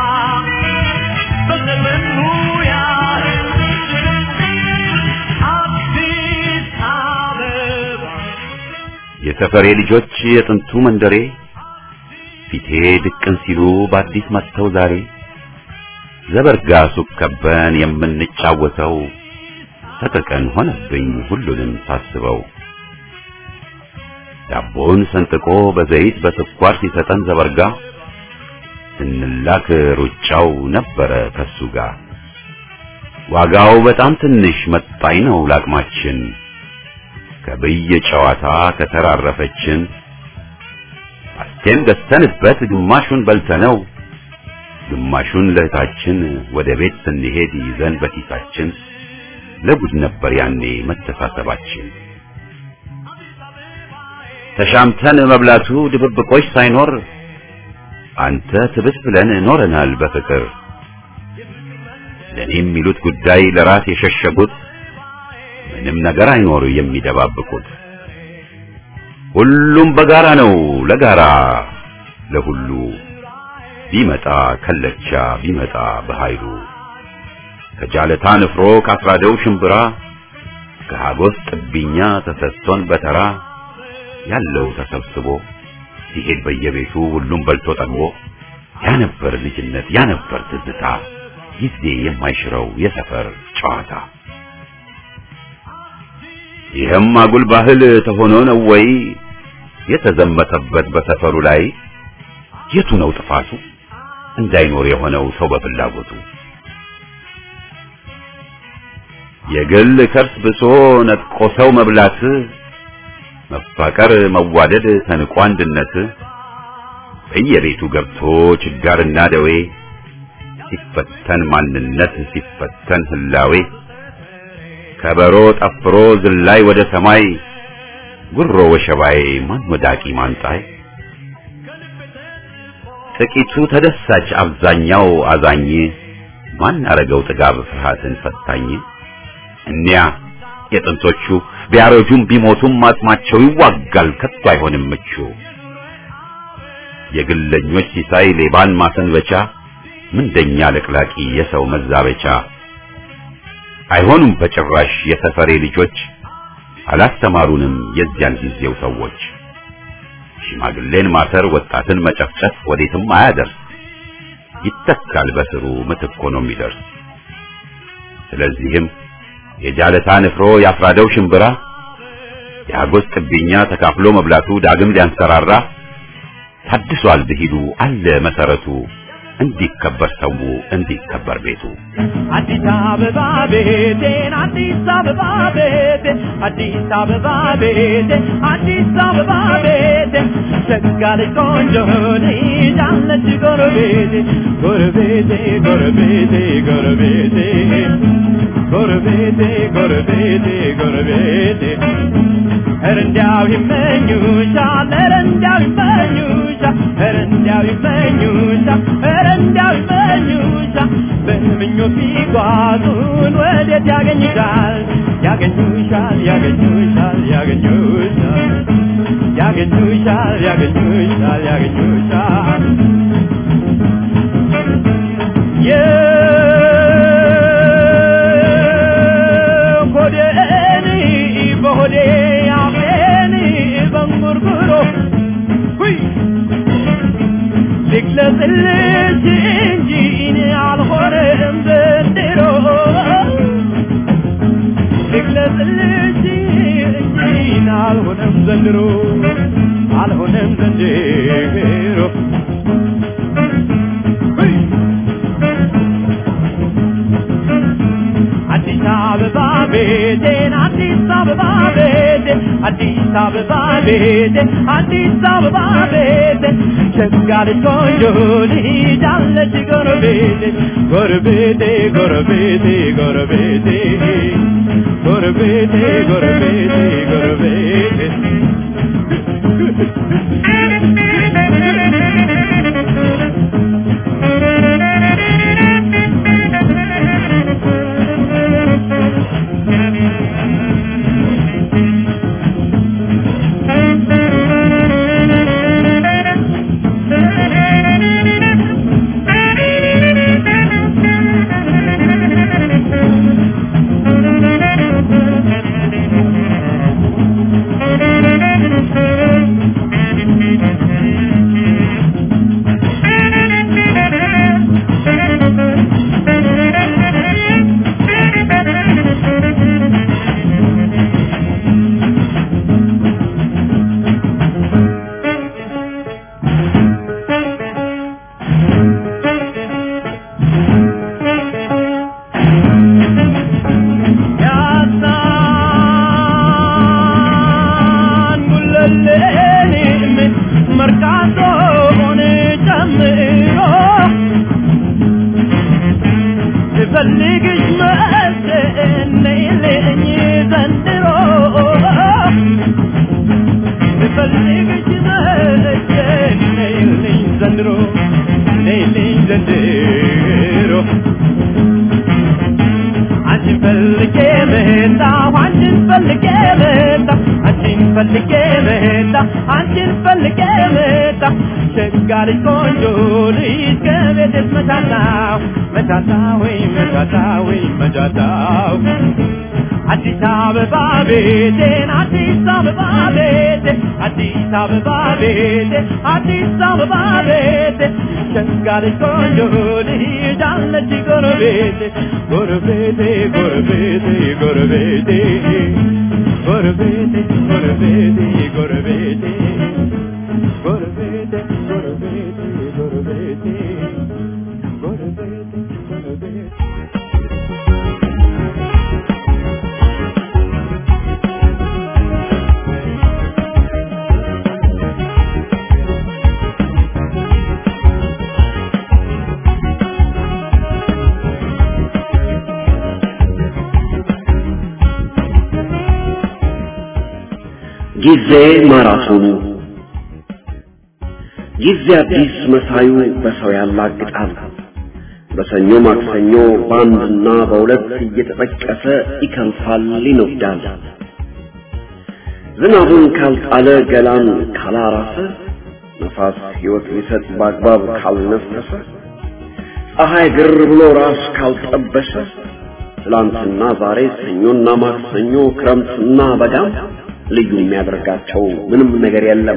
በዘመኑ ያህል አዲስ አበባ የሰፈሬ ልጆች የጥንቱ መንደሬ ፊቴ ድቅን ሲሉ በአዲስ መጥተው ዛሬ ዘበርጋ ሱቅ ከበን የምንጫወተው ሰቀቀን ሆነብኝ ሁሉንም ሳስበው ዳቦን ሰንጥቆ በዘይት በስኳር ሲሰጠን ዘበርጋ ስንላክ ሩጫው ነበረ ከሱ ጋር ዋጋው በጣም ትንሽ መጣኝ ነው ላቅማችን ከብየ ጨዋታ ከተራረፈችን አስቴም ገዝተንበት ግማሹን በልተነው ግማሹን ለእህታችን ወደ ቤት ስንሄድ ይዘን በኪሳችን ለጉድ ነበር ያኔ መተሳሰባችን ተሻምተን መብላቱ ድብብቆች ሳይኖር አንተ ትብስ ብለን ኖረናል በፍቅር ለኔ የሚሉት ጉዳይ ለራስ የሸሸጉት ምንም ነገር አይኖር የሚደባብቁት ሁሉም በጋራ ነው ለጋራ ለሁሉ ቢመጣ ከለቻ ቢመጣ በኃይሉ ከጃለታ ንፍሮ ካስራደው ሽምብራ ከሀጎስ ጥብኛ ተሰጥቶን በተራ ያለው ተሰብስቦ ሲሄድ በየቤቱ ሁሉም በልቶ ጠግቦ ያ ነበር ልጅነት ያ ነበር ትዝታ ጊዜ የማይሽረው የሰፈር ጨዋታ ይህም አጉል ባህል ተሆኖ ነው ወይ የተዘመተበት በሰፈሩ ላይ የቱ ነው ጥፋቱ እንዳይኖር የሆነው ሰው በፍላጎቱ የግል ከርስ ብሶ ነጥቆ ሰው መብላት መፋቀር መዋደድ ተንቆ አንድነት በየቤቱ ገብቶ ችጋርና ደዌ ሲፈተን ማንነት ሲፈተን ህላዌ ከበሮ ጠፍሮ ዝላይ ወደ ሰማይ ጉሮ ወሸባይ ማን ወዳቂ ማንጣይ ጥቂቱ ተደሳች አብዛኛው አዛኝ ማን አረገው ጥጋብ ፍርሃትን ፈታኝ እኒያ የጥንቶቹ ቢያረጁም ቢሞቱም አጽማቸው ይዋጋል ከቶ አይሆንም ምቹ የግለኞች ሲሳይ ሌባን ማሰንበቻ ምንደኛ ለቅላቂ የሰው መዛበቻ አይሆኑም በጭራሽ የሰፈሬ ልጆች አላስተማሩንም የዚያን ጊዜው ሰዎች ሽማግሌን ማሰር ወጣትን መጨፍጨፍ ወዴትም አያደርስ ይተካል በስሩ ምትክ ሆኖ የሚደርስ ስለዚህም የጃለታ ንፍሮ ያፍራደው ሽምብራ የአጎስ ጥብኛ ተካፍሎ መብላቱ ዳግም ሊያንሰራራ ታድሷል ብሂሉ አለ መሰረቱ እንዲከበር ሰው እንዲከበር ቤቱ አዲስ አበባ ቤቴን አዲስ አበባ ቤቴን አዲስ አበባ ቤቴን አዲስ አበባ ቤቴን ሸጋለች ቆንጆ ልጅ አለች ጎረቤቴ ጎረቤቴ ጎረቤቴ ጎረቤቴ ጎረቤቴ ጎረቤቴ ጎረቤቴ ኧረ እንዲያው ይመኙሻል ኧረ እንዲያው ይመኙሻል ኧረ እንዲያው ይመኙሻል ኧረ እንዲያው ይመኙሻል በምኞት ቢጓዙን ወዴት ያገኙሻል ያገኙሻል ያገኙሻል ያገኙሻል ያገኙሻል ያገኙሻል ያገኙሻል የሆዴን በሆዴ አፌን በንጉርጉሮ ሁይ ልግለጽልሽ እንጂ እኔ አልሆነም ዘንድሮ ልግለጽልሽ እንጂ እኔ አልሆነም ዘንድሮ አልሆነም ዘንድሮ ሁይ አዲስ አበባ ቤቴን አዲስ አበባ ቤቴን አዲስ አበባ ቤቴን አዲስ አበባ ቤቴን ሸጋለች ቆንጆ ልጅ አለች ጎረቤቴ ጎረቤቴ ጎረቤቴ ጎረቤቴ ጎረቤቴ ጎረቤቴ ጎረቤቴ ያሳን ጉለሌን መርካቶን ጨምሮ ስፈልግሽ መሰነይልኝ ዘንድሮ ስፈልግሽ መሰነይልኝ ዘንድሮ ነይልኝ ዘንድሮ አንቺን ፈልጌ መጣሁ አንቺን ፈልጌ መጣሁ አንቺን ፈልጌ መጣሁ አንቺን ፈልጌ መጣሁ ሸጋ ልጅ ቆንጆ ልጅ ከቤቴስ መቻታው መቻታው ወይ መቻታው ወይ መቻታው አዲስ አበባ ቤቴን አዲስ አበባ ቤቴን አዲስ አበባ ቤቴን አዲስ አበባ ቤቴን ሸጋ ልጅ ቆንጆ ልጅ አለች ጎረቤቴ ጎረቤቴ ጎረቤቴ ጎረቤቴ ጎረቤቴ ጎረቤቴ ጎረቤቴ ጎረቤቴ ጎረቤቴ ጎረቤቴ ጎረቤቴ ጎረቤቴ ጊዜ ማራቶኑ ጊዜ አዲስ መሳዩ በሰው ያላግጣል። በሰኞ ማክሰኞ በአንድና በሁለት እየተጠቀሰ ይከንፋል፣ ይነዳል። ዝናቡን ካልጣለ ገላን ካላራሰ ነፋስ ሕይወት ሊሰጥ በአግባብ ካልነፈሰ ፀሐይ ግር ብሎ ራስ ካልጠበሰ ትላንትና ዛሬ ሰኞና ማክሰኞ ክረምትና በጋም ልዩ የሚያደርጋቸው ምንም ነገር የለም።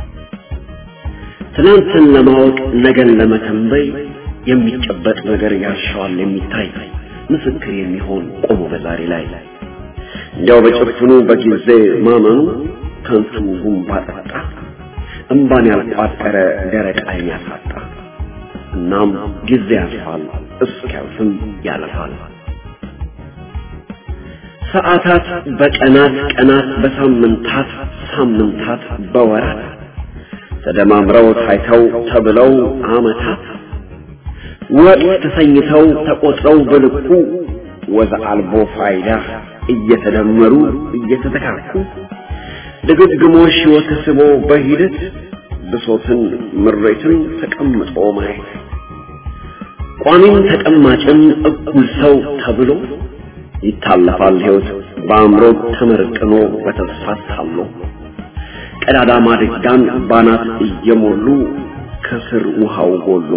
ትናንትን ለማወቅ ነገን ለመተንበይ የሚጨበጥ ነገር ያሻዋል የሚታይ ምስክር የሚሆን ቆሞ በዛሬ ላይ እንዲያው በጭፍኑ በጊዜ ማመኑ ከንቱ ጉንባ ጠጣ እምባን ያልቋጠረ ደረቅ ዓይን ያሳጣ እናም ጊዜ ያልፋል፣ እስኪያልፍም ያለፋል። ሰዓታት በቀናት ቀናት በሳምንታት ሳምንታት በወራት ተደማምረው ታይተው ተብለው አመታት ወቅት ተሰኝተው ተቆጥረው በልኩ ወዘ አልቦ ፋይዳ እየተደመሩ እየተተካኩ ድግግሞሽ ሕይወት ስቦ በሂደት ብሶትን ምሬትን ተቀምጦ ማየት ቋሚም ተቀማጭም እኩል ሰው ተብሎ ይታለፋል ሕይወት በአእምሮ ተመርቅኖ በተስፋ ታሎ ቀዳዳ ማድጋን ባናት እየሞሉ ከስር ውሃው ጎሎ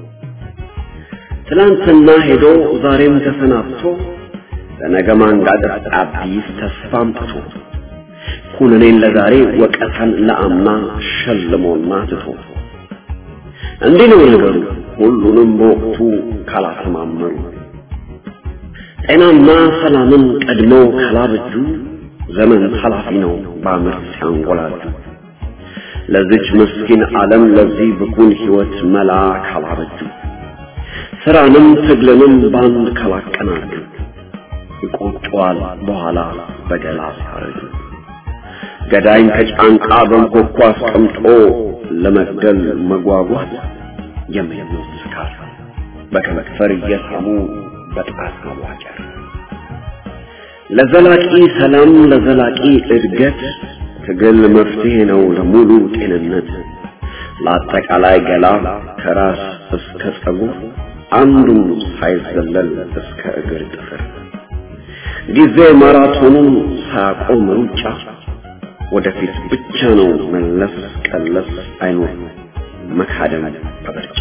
ትላንትና ሄዶ ዛሬም ተሰናብቶ ለነገ ማንጋጠጥ አዲስ ተስፋ አምጥቶ ኩነኔን ለዛሬ ወቀታን ለአምና ሸልሞና ትቶ እንዲህ ነው ነገሩ ሁሉንም በወቅቱ ካላሰማመሩ ጤናና ሰላምን ቀድመው ካላበጁ ዘመን ኃላፊ ነው በአመት ሲያንጎላጁ ለዚች ምስኪን ዓለም ለዚህ ብኩን ሕይወት መላ ካላበጁ ስራንም ትግልንም ባንድ ካላቀናጁ ይቆጨዋል በኋላ በገላ ሲያረጁ ገዳይን ከጫንቃ በንኮኳ አስቀምጦ ለመግደል መጓጓት የምኞት ስካር በከመክፈር እየሳሙ በጣት መዋጨር ለዘላቂ ሰላም ለዘላቂ እድገት ትግል መፍትሄ ነው ለሙሉ ጤንነት ለአጠቃላይ ገላ ከራስ እስከ ጸጉር አንዱም ሳይዘለል እስከ እግር ጥፍር ጊዜ ማራቶኑን ሳያቆም ሩጫ ወደፊት ብቻ ነው መለስ ቀለስ አይኖር መካደም በምርጫ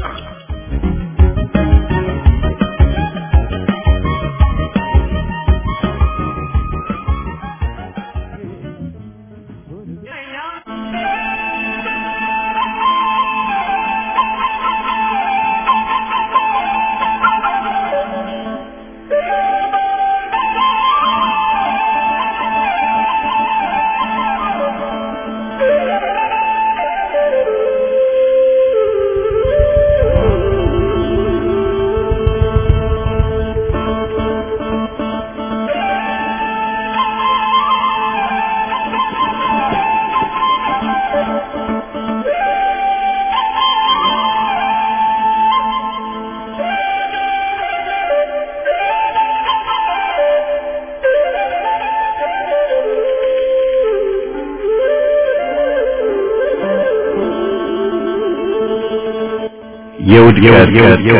የውድቀት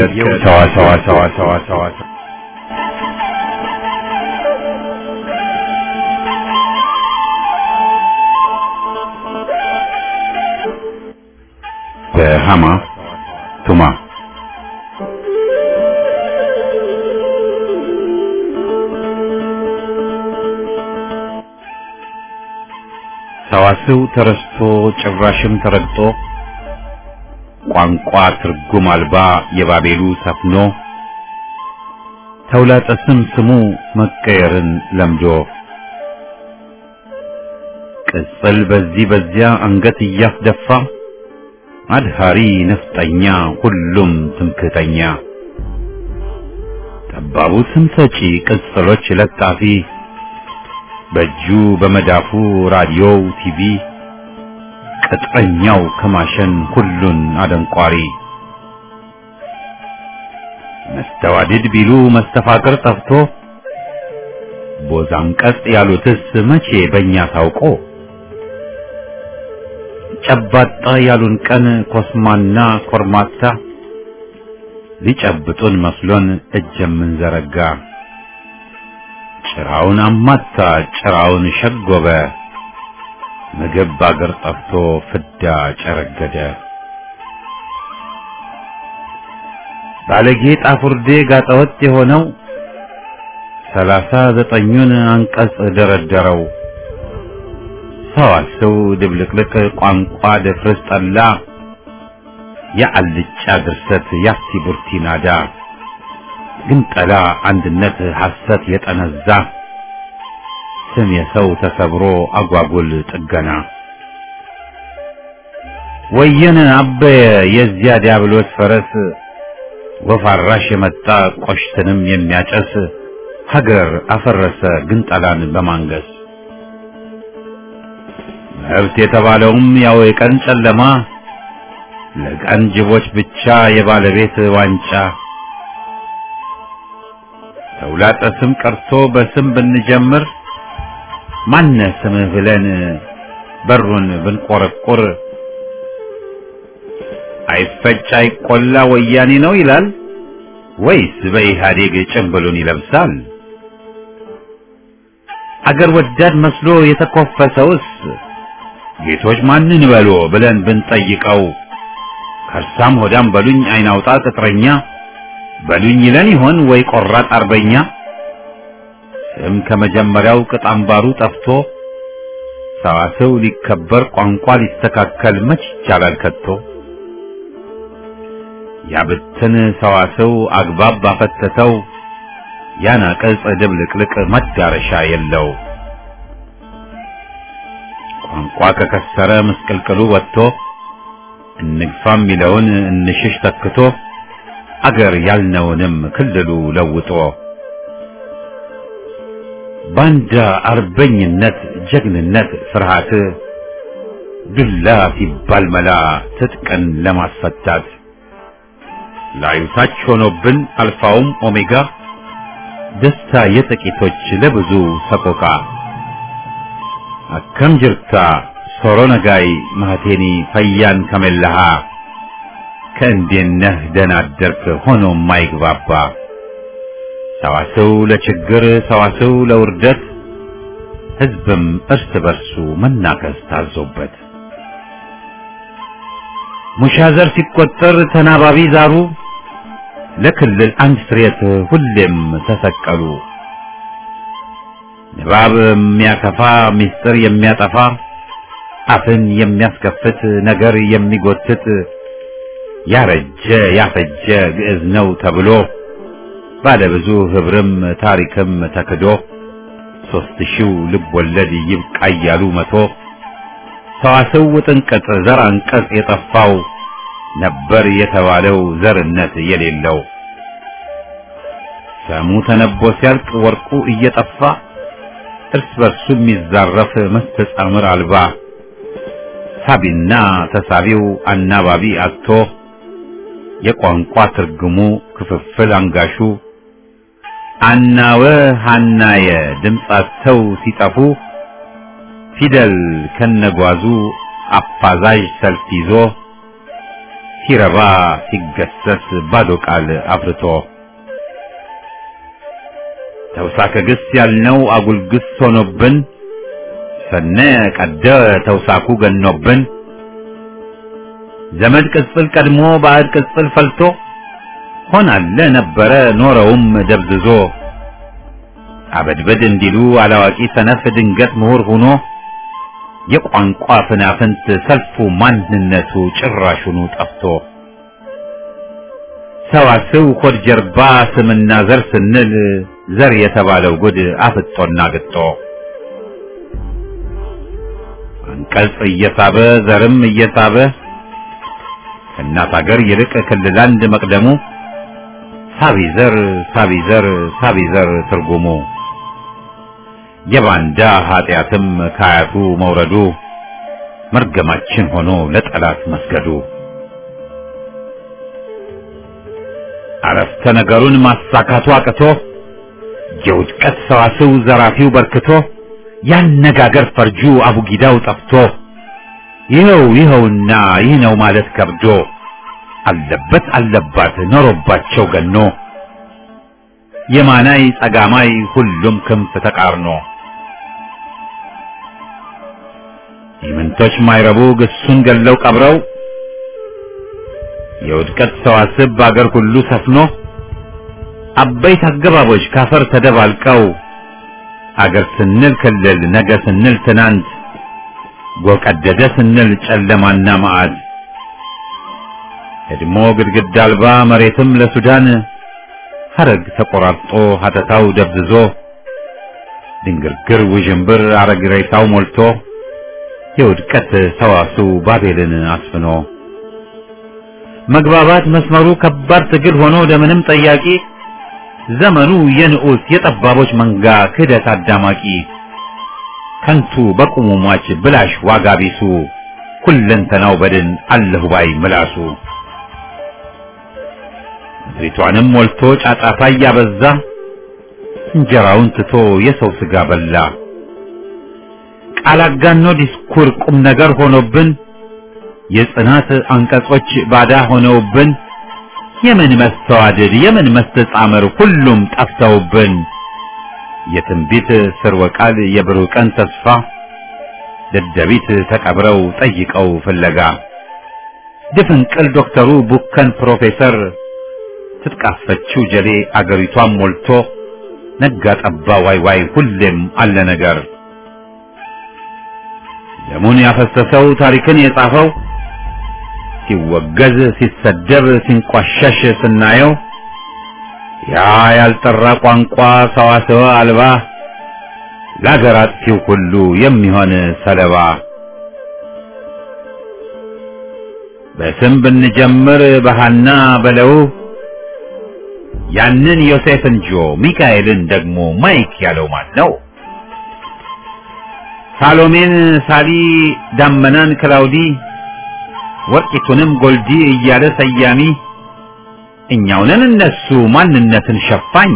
ሰዋሰዋ በሃማ ቱማ ሰዋስው ተረስቶ ጭራሽም ተረግጦ ቋንቋ ትርጉም አልባ የባቤሉ ሰፍኖ ተውላጠ ስም ስሙ መቀየርን ለምዶ ቅጽል በዚህ በዚያ አንገት እያስደፋ አድሃሪ ነፍጠኛ ሁሉም ትምክህተኛ ጠባቡ ስም ሰጪ ቅጽሎች ለጣፊ በእጁ በመዳፉ ራዲዮው ቲቪ ቅጥረኛው ከማሸን ሁሉን አደንቋሪ መስተዋድድ ቢሉ መስተፋቅር ጠፍቶ ቦዛም ቀጥ ያሉትስ መቼ በእኛ ታውቆ ጨባጣ ያሉን ቀን ኮስማና ኮርማታ ሊጨብጡን መስሎን እጅ የምንዘረጋ ጭራውን አማታ ጭራውን ሸጎበ ምግብ ባገር ጠፍቶ ፍዳ ጨረገደ ባለጌ ጣፉርዴ ጋጠወጥ የሆነው ሰላሳ ዘጠኙን አንቀጽ ደረደረው ሰዋሰው ድብልቅልቅ ቋንቋ ደፍርስ ጠላ የአልጫ ድርሰት ያሲ ቡርቲ ናዳ ግንጠላ አንድነት ሐሰት የጠነዛ ስም የሰው ተሰብሮ አጓጉል ጥገና ወየነ አበየ የዚያ ዲያብሎስ ፈረስ ወፍ አራሽ የመጣ ቆሽትንም የሚያጨስ ሀገር አፈረሰ ግንጠላን በማንገስ መብት የተባለውም ያው የቀን ጨለማ ለቀን ጅቦች ብቻ የባለቤት ዋንጫ ተውላጠ ስም ቀርቶ በስም ብንጀምር ማነ ስምህ ብለን በሩን ብንቆረቁር አይፈጭ አይቆላ ወያኔ ነው ይላል ወይስ በኢህአዴግ ጭንብሉን ይለብሳል? አገር ወዳድ መስሎ የተኮፈሰውስ ጌቶች ማንን በሎ ብለን ብንጠይቀው ከርሳም ሆዳም በሉኝ አይናውጣ ቅጥረኛ በሉኝ ይለን ይሆን ወይ ቆራጥ አርበኛ? ስም ከመጀመሪያው ቅጥ አምባሩ ጠፍቶ ሰዋሰው ሊከበር ቋንቋ ሊስተካከል መች ይቻላል ከቶ? ያብትን ሰዋሰው አግባብ ባፈተተው ያናቀጽ ድብልቅልቅ መዳረሻ የለው። ቋንቋ ከከሰረ ምስቅልቅሉ ወጥቶ እንግፋ የሚለውን እንሽሽ ተክቶ አገር ያልነውንም ክልሉ ለውጦ ባንዳ አርበኝነት ጀግንነት ፍርሃት ዱላ ሲባል መላ ትጥቅን ለማስፈታት ላዩ ታች ሆኖብን አልፋውም ኦሜጋ ደስታ የጥቂቶች ለብዙ ሰቆቃ አከም ጅርታ ሶሮ ነጋይ ማህቴኒ ፈያን ከመላሃ ከእንዴነህ ደናደርክ ሆኖ ማይግባባ ሰዋሰው ለችግር ሰዋሰው ለውርደት ህዝብም እርስ በርሱ መናከስ ታዞበት ሙሻዘር ሲቆጠር ተናባቢ ዛሩ ለክልል አንድ ስሬት ሁሌም ተሰቀሉ ንባብ የሚያከፋ ምስጢር የሚያጠፋ አፍን የሚያስከፍት ነገር የሚጎትት ያረጀ ያፈጀ ግዕዝ ነው ተብሎ ባለብዙ ህብርም ታሪክም ተክዶ ሶስት ሺው ልብ ወለድ ይብቃ እያሉ መቶ ሰዋስው ጥንቅጥ ዘር አንቀጽ የጠፋው ነበር የተባለው ዘርነት የሌለው ሰሙ ተነቦ ሲያልቅ ወርቁ እየጠፋ እርስ በርሱ የሚዛረፍ መስተጻምር አልባ ሳቢና ተሳቢው አናባቢ አጥቶ የቋንቋ ትርጉሙ ክፍፍል አንጋሹ አናወ ሃናየ ድምጻቸው ሲጠፉ ፊደል ከነጓዙ አፋዛዥ ሰልፍ ይዞ ሲረባ ሲገሰስ ባዶ ቃል አፍርቶ ተውሳከ ግስ ያልነው አጉል ግስ ሆኖብን ሰነ ቀደ ተውሳኩ ገኖብን ዘመድ ቅጽል ቀድሞ ባዕድ ቅጽል ፈልቶ ሆናለ ነበረ ኖረውም ደብዝዞ አበድበድ እንዲሉ አላዋቂ ሰነፍ ድንገት ምሁር ሆኖ የቋንቋ ፍናፍንት ሰልፉ ማንነቱ ጭራሹኑ ጠፍቶ ሰዋስው ሆድ ጀርባ ስምና ዘር ስንል ዘር የተባለው ጉድ አፍጦና ግጦ አንቀጽ እየሳበ ዘርም እየሳበ ከእናት አገር ይልቅ ክልል አንድ መቅደሙ ሳቢ ዘር ሳቢ ዘር ሳቢ ዘር ትርጉሙ የባንዳ ኃጢአትም ከአያቱ መውረዱ መርገማችን ሆኖ ለጠላት መስገዱ አረፍተ ነገሩን ማሳካቱ አቅቶ የውድቀት ሰዋስው ዘራፊው በርክቶ ያነጋገር ፈርጁ አቡጊዳው ጠፍቶ ይኸው ይኸውና ይህ ነው ማለት ከብዶ አለበት አለባት ኖሮባቸው ገኖ የማናይ ጸጋማይ ሁሉም ክንፍ ተቃርኖ ኢምንቶች ማይረቡ ግሱን ገለው ቀብረው የውድቀት ሰዋስብ በአገር ሁሉ ሰፍኖ አበይት አገባቦች ካፈር ተደባልቀው አገር ስንል ክልል ነገ ስንል ትናንት ጎቀደደ ስንል ጨለማና መዓት እድሞ ግድግዳ አልባ መሬትም ለሱዳን ሐረግ ተቆራርጦ ሀተታው ደብዝዞ ድንግርግር ውዥንብር አረግ ሬሳው ሞልቶ የውድቀት ሰዋሱ ባቤልን አስፍኖ መግባባት መስመሩ ከባድ ትግል ሆኖ ለምንም ጠያቂ ዘመኑ የንዑስ የጠባቦች መንጋ ክህደት አዳማቂ ከንቱ በቁሙ ሟች ብላሽ ዋጋ ቢሱ ሁለንተናው በድን አለሁ ባይ ምላሱ ምድሪቷንም ሞልቶ ጫጫታ እያበዛ እንጀራውን ትቶ የሰው ስጋ በላ ቃል አጋኖ ዲስኩር ቁም ነገር ሆኖብን የጽናት አንቀጾች ባዳ ሆነውብን የምን መስተዋድድ የምን መስተጻምር ሁሉም ጠፍተውብን የትንቢት ስርወ ቃል የብሩህ ቀን ተስፋ ደደቢት ተቀብረው ጠይቀው ፍለጋ ድፍንቅል ዶክተሩ ቡከን ፕሮፌሰር ትጥቃፈችው ጀሌ አገሪቷን ሞልቶ ነጋ ጠባ ዋይ ዋይ ሁሌም አለ ነገር ደሙን ያፈሰሰው ታሪክን የጻፈው ሲወገዝ ሲሰደብ ሲንቋሸሽ ስናየው ያ ያልጠራ ቋንቋ ሰዋሰወ አልባ ለአገር አጥፊው ሁሉ የሚሆን ሰለባ በስም ብንጀምር በሃና በለው ያንን ዮሴፍን ጆ ሚካኤልን ደግሞ ማይክ ያለው ማን ነው? ሳሎሜን ሳሊ ዳመናን ክላውዲ ወርቂቱንም ጎልዲ እያለ ሰያሚ እኛውንን እነሱ ማንነትን ሸፋኝ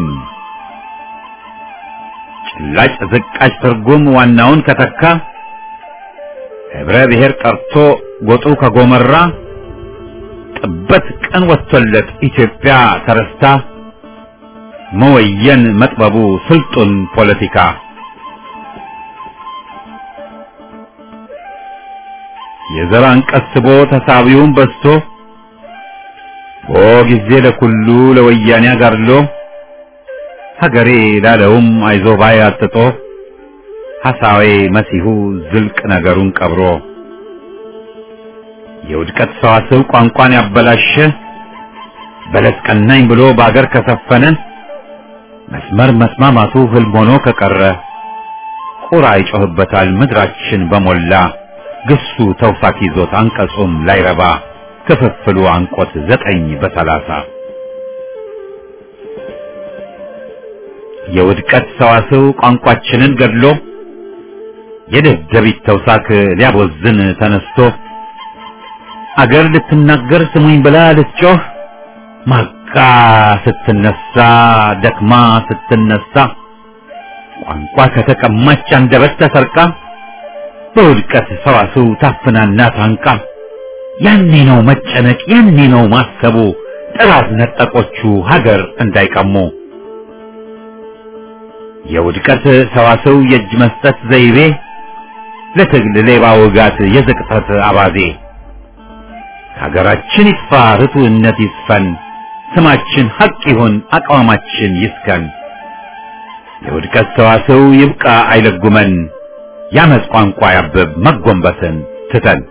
ጭላጭ ዝቃጭ ትርጉም ዋናውን ከተካ ህብረ ብሔር ቀርቶ ጎጡ ከጎመራ ጥበት ቀን ወጥቶለት ኢትዮጵያ ተረስታ መወየን መጥበቡ ስልጡን ፖለቲካ የዘር አንቀጽ ስቦ ተሳቢውን በዝቶ ኦ ጊዜ ለኩሉ ለወያኔ አጋድሎ ሀገሬ ላለውም አይዞ ባይ አጥጦ ሐሳዌ መሲሁ ዝልቅ ነገሩን ቀብሮ የውድቀት ሰዋስው ቋንቋን ያበላሸ በለስ ቀናኝ ብሎ በአገር ከሰፈነ መስመር መስማማቱ ህልም ሆኖ ከቀረ ቁራ ይጮህበታል ምድራችን በሞላ ግሱ ተውሳክ ይዞት አንቀጹም ላይረባ ክፍፍሉ አንቆት ዘጠኝ በሰላሳ የውድቀት ሰዋስው ቋንቋችንን ገድሎ የደደቢት ተውሳክ ሊያቦዝን ተነስቶ አገር ልትናገር ስሙኝ ብላ ልትጮህ ማቃ ስትነሳ ደክማ ስትነሳ ቋንቋ ከተቀማች አንደበት ተሰርቃ በውድቀት ሰዋስው ታፍናና ታንቃ ያኔ ነው መጨነቅ ያኔ ነው ማሰቡ ጥራት ነጠቆቹ ሀገር እንዳይቀሙ የውድቀት ሰዋስው የእጅ መስጠት ዘይቤ ለትግል ሌባ ውጋት የዝቅጠት አባዜ ሀገራችን ይጥፋ ርቱዕነት ይስፈን ስማችን ሐቅ ይሁን አቋማችን ይስከን የውድቀት ሰዋስው ይብቃ አይለጉመን ያመፅ ቋንቋ ያብብ መጎንበስን ትተን